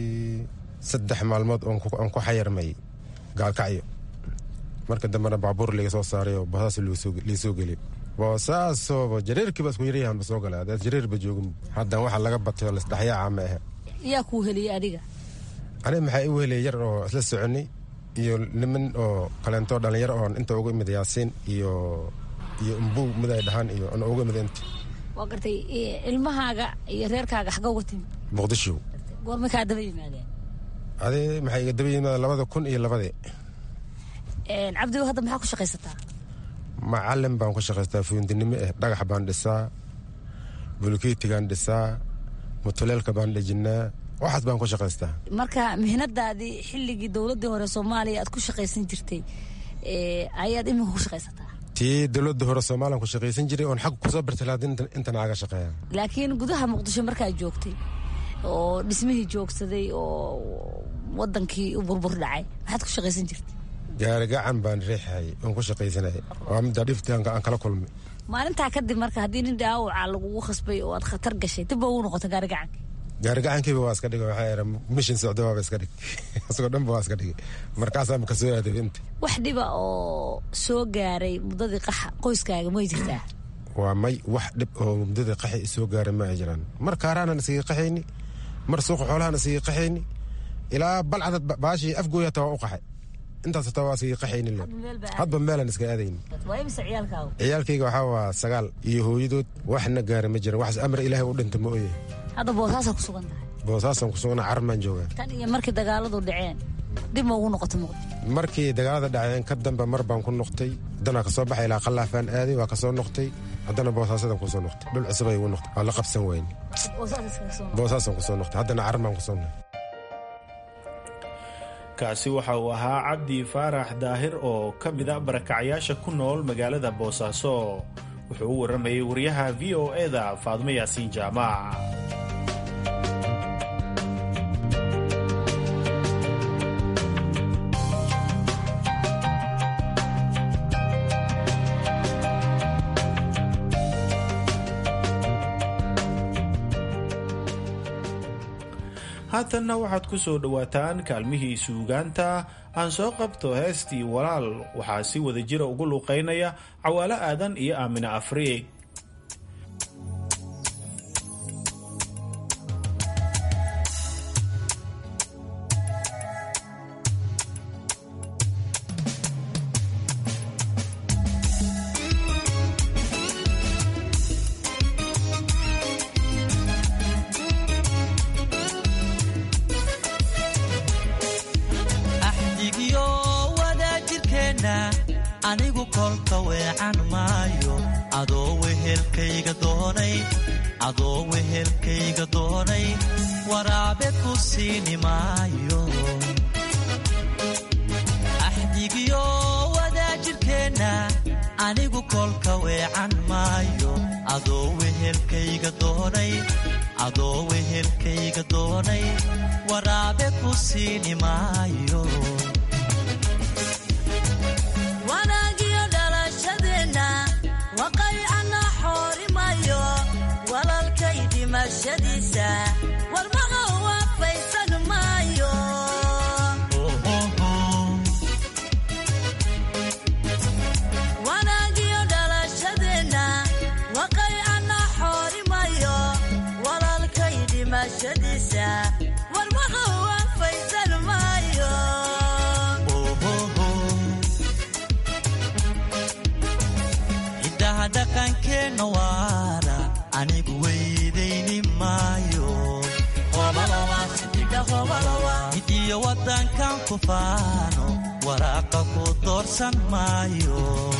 saddex maalmood oon ku- oon ku xayarmay gaalkacyo marka dambena baabuur laga soo saaray oo boosaas liisoo geliy boosaasoba jareerkiiba isku yaryahanba soo galay haddaad jareerba joogin haddan waxa laga batay oo lasdhexyaaca ma ahe yaa kuu heliyey adiga aniga maxaa igu helay yar oo isla soconay iyo niman oo kaleento dhalinyaro oo inta uga imid yaasiin iyo iyo umbuug mid ay dhahaan iyo ana uga imid inta waa gartay ee, ilmahaaga iyo reerkaaga xagga uga timi muqdisho goorma kaa daba yimaadeen adi maxay iga daba yimaada labada kun iyo labadii Een, cabdigo hadda maxaa ku shaqaysataa macalin baan ku shaqaystaa fuundinimo eh dhagax baan dhisaa bulkeetigaan dhisaa mutuleelka baan dhejinaa waxaas baan ku shaqaystaa marka mihnadaadii xilligii dowladii hore soomaaliya aad ku shaqaysan jirtay ee, ayaad iminka ku shaqaysataa tii dowladda hore soomaaliyan ku shaqaysan jiray oon xag kusoo bartalaadin intan aaga shaqeeya laakiin gudaha muqdisho markaad joogtay oo dhismihii joogsaday oo wadankii u burbur dhacay maxaad ku shaqaysan jirtay gaari gacan baan riixay oon ku shaqaysanay waa midda dhifti aan aan kala kulmay maalintaa kadib marka haddii nin dhaawaca lagugu khasbay oo aad khatar gashay dib ba ugu noqota gaari gacanka gaari gacankiiba waa iska dhigay waxaa era mishin socdo waaba iska dhig isagoo dhanba waa iska dhigay markaasaa maka soo aaday inta wax dhiba oo soo gaaray muddadii qaxa qoyskaaga may jirtaa waa may wax dhib oo muddada qaxi isoo gaaray ma ay jiraan mar kaaraanan isaga qaxayni mar suuqa xoolahan isaga qaxayni ilaa balcadad baashii afgooya hataa waa u qaxay intaas hataa waa isaga qaxayni le hadba meelan iska aadayni waa imise ciyaalkaagu ciyaalkayga waxaa waa sagaal iyo hooyadood waxna gaara ma jiran waxas amar ilaahay u dhinta ma oye hadda boosaasaa ku sugan tahay boosaasaan ku sugana carmaan joogaa tan iyo markii dagaaladu dhaceen dib ma ugu noqota muqdisho markii dagaalada dhaceen ka dambe mar baan ku noqtay haddana kasoo baxay ilaa qallaafaan aaday waa kasoo noqtay haddana boosaasadan kusoo noqtay dhul cusub ay igu noqtay waa la qabsan weyne boosaas iskaga soo boosaasaan kusoo noqtay haddana carmaan kusoo noqtay kaasi waxa uu ahaa cabdi faarax daahir oo ka mid a barakacyaasha ku nool magaalada boosaaso wuxuu u warramayay wariyaha v o e-da faadmo yaasiin jaamac haatanna waxaad ku soo dhowaataan kaalmihii suugaanta aan soo qabto heestii walaal waxaa si wada jira ugu luuqaynaya cawaalo aadan iyo aamine afriig axdigiyo wadaajirkeenna anigu kolka weecan maayo adoo wehelkayga doonay adoo wehelkayga doonay waraabe ku siini maayo axdigiyo wadaajirkeenna anigu kolka weecan maayo adoo wehel wehelkayga doonay adoo wehelkayga doonay waraabe ku siini maayo wanaagiyo dhalashadeenna waqaycana xoorimayo walalkay dhimashadiisa warmaqa waafaysan maayo wanaagiyo dhalashadeenna waqaycana xoorimayo walalkay dhimashadiisa warmaqa waafaysan maayo ciddaha dhaqankeenna waara anigu weydayni maayo midiyo waddankan ku faano waraaqa ku doorsan maayo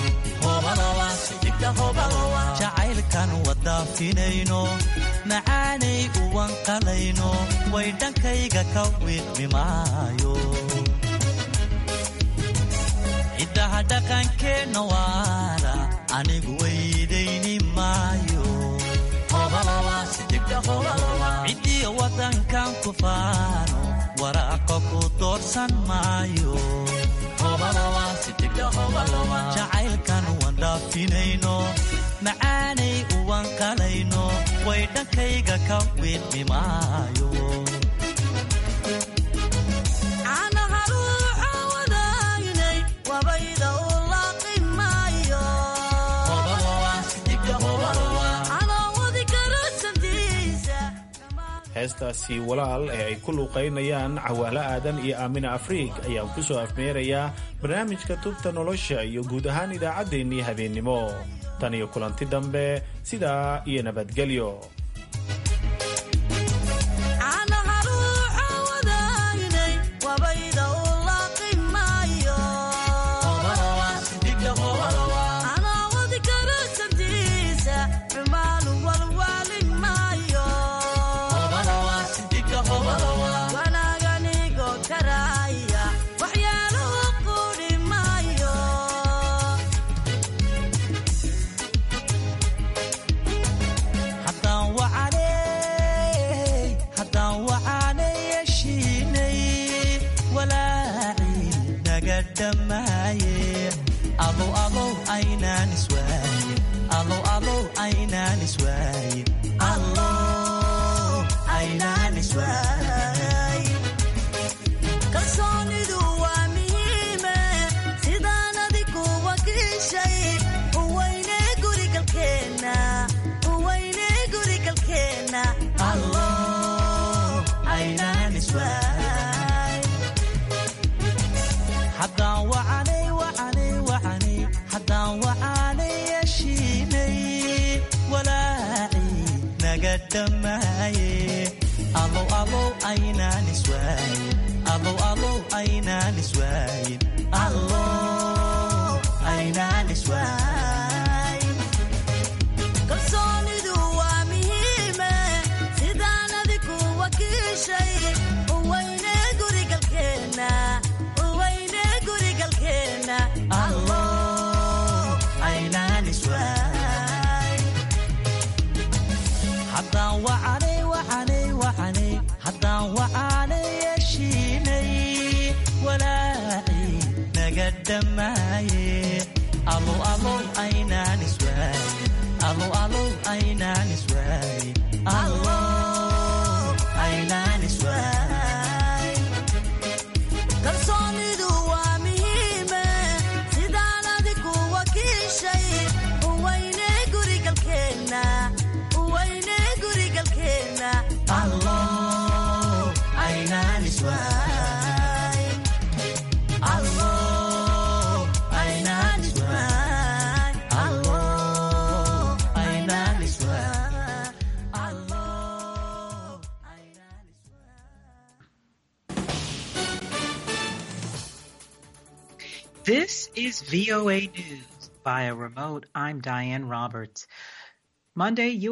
jacaylkan wadaafinayno macaanay uwanqalayno way dhankayga ka wiidmi maayo ciddaha dhaqankeenna waara anigu weydayni maayo cidiyo waddankan ku faano waraaqa ku doorsan maayo jacaylkan wandhaafinayno macaanay uwanqalayno way dhankayga ka wiidmi maayo caanaha ruuxa wadaynay wabayda u laaqi maayo anoo wadi karo santiisa heestaasi walaal ee ay ku luuqaynayaan cawaalo aadan iyo aamina afriig ayaan ku soo afmeerayaa barnaamijka tubta nolosha iyo guud ahaan idaacaddeenii habeennimo tan iyo kulanti dambe sidaa iyo nabadgelyo caanaha ruuxa wadaynay wabayda u laaqi maayo anoo wadi karo santiisa xumaanu walwaali maayo wanaaganigo karaya waxyaaluhu quri maayo haddaan wacanay haddaan wacanay yeshiinay walaacii naga dhammaaye alow alow aynaan iswaaye alow alow aynaan iswaaye allow aynaan iswaaye kalsoonidu waa muhiime sidaan adigu wakiishay uweyne gurigalkeenna uweyne gurigalkeenna allow aynaan iswaaye haddaan wacanay wacanay wacanay haddaan wacanay yeshiinay walaacii naga dhammaaye alow alow aynaan iswaaye alow alow aynaan iswaaye allow aynaan iswaaye kalsoonidu waa muhiime sidaan adigu wakiishay uweyne gurigalkeenna uweyne gurigalkeenna allow aynaan iswaaye haddaan wacanay wacanay wacanay haddaan wacanay yeshiinay walaacii naga dhammaaye alow alow aynaan iswaaye alow alow aynaan iswaaye allow aynaan iswaaye kalsoonidu waa muhiime sidaan adigu wakiishay uweyne gurigalkeenna uweyne gurigalkeenna allow aynaan iswaaye allow aynaan iswaaye allow aynaan iswaaye This is VOA News. Via remote, I'm Diane Roberts. Monday,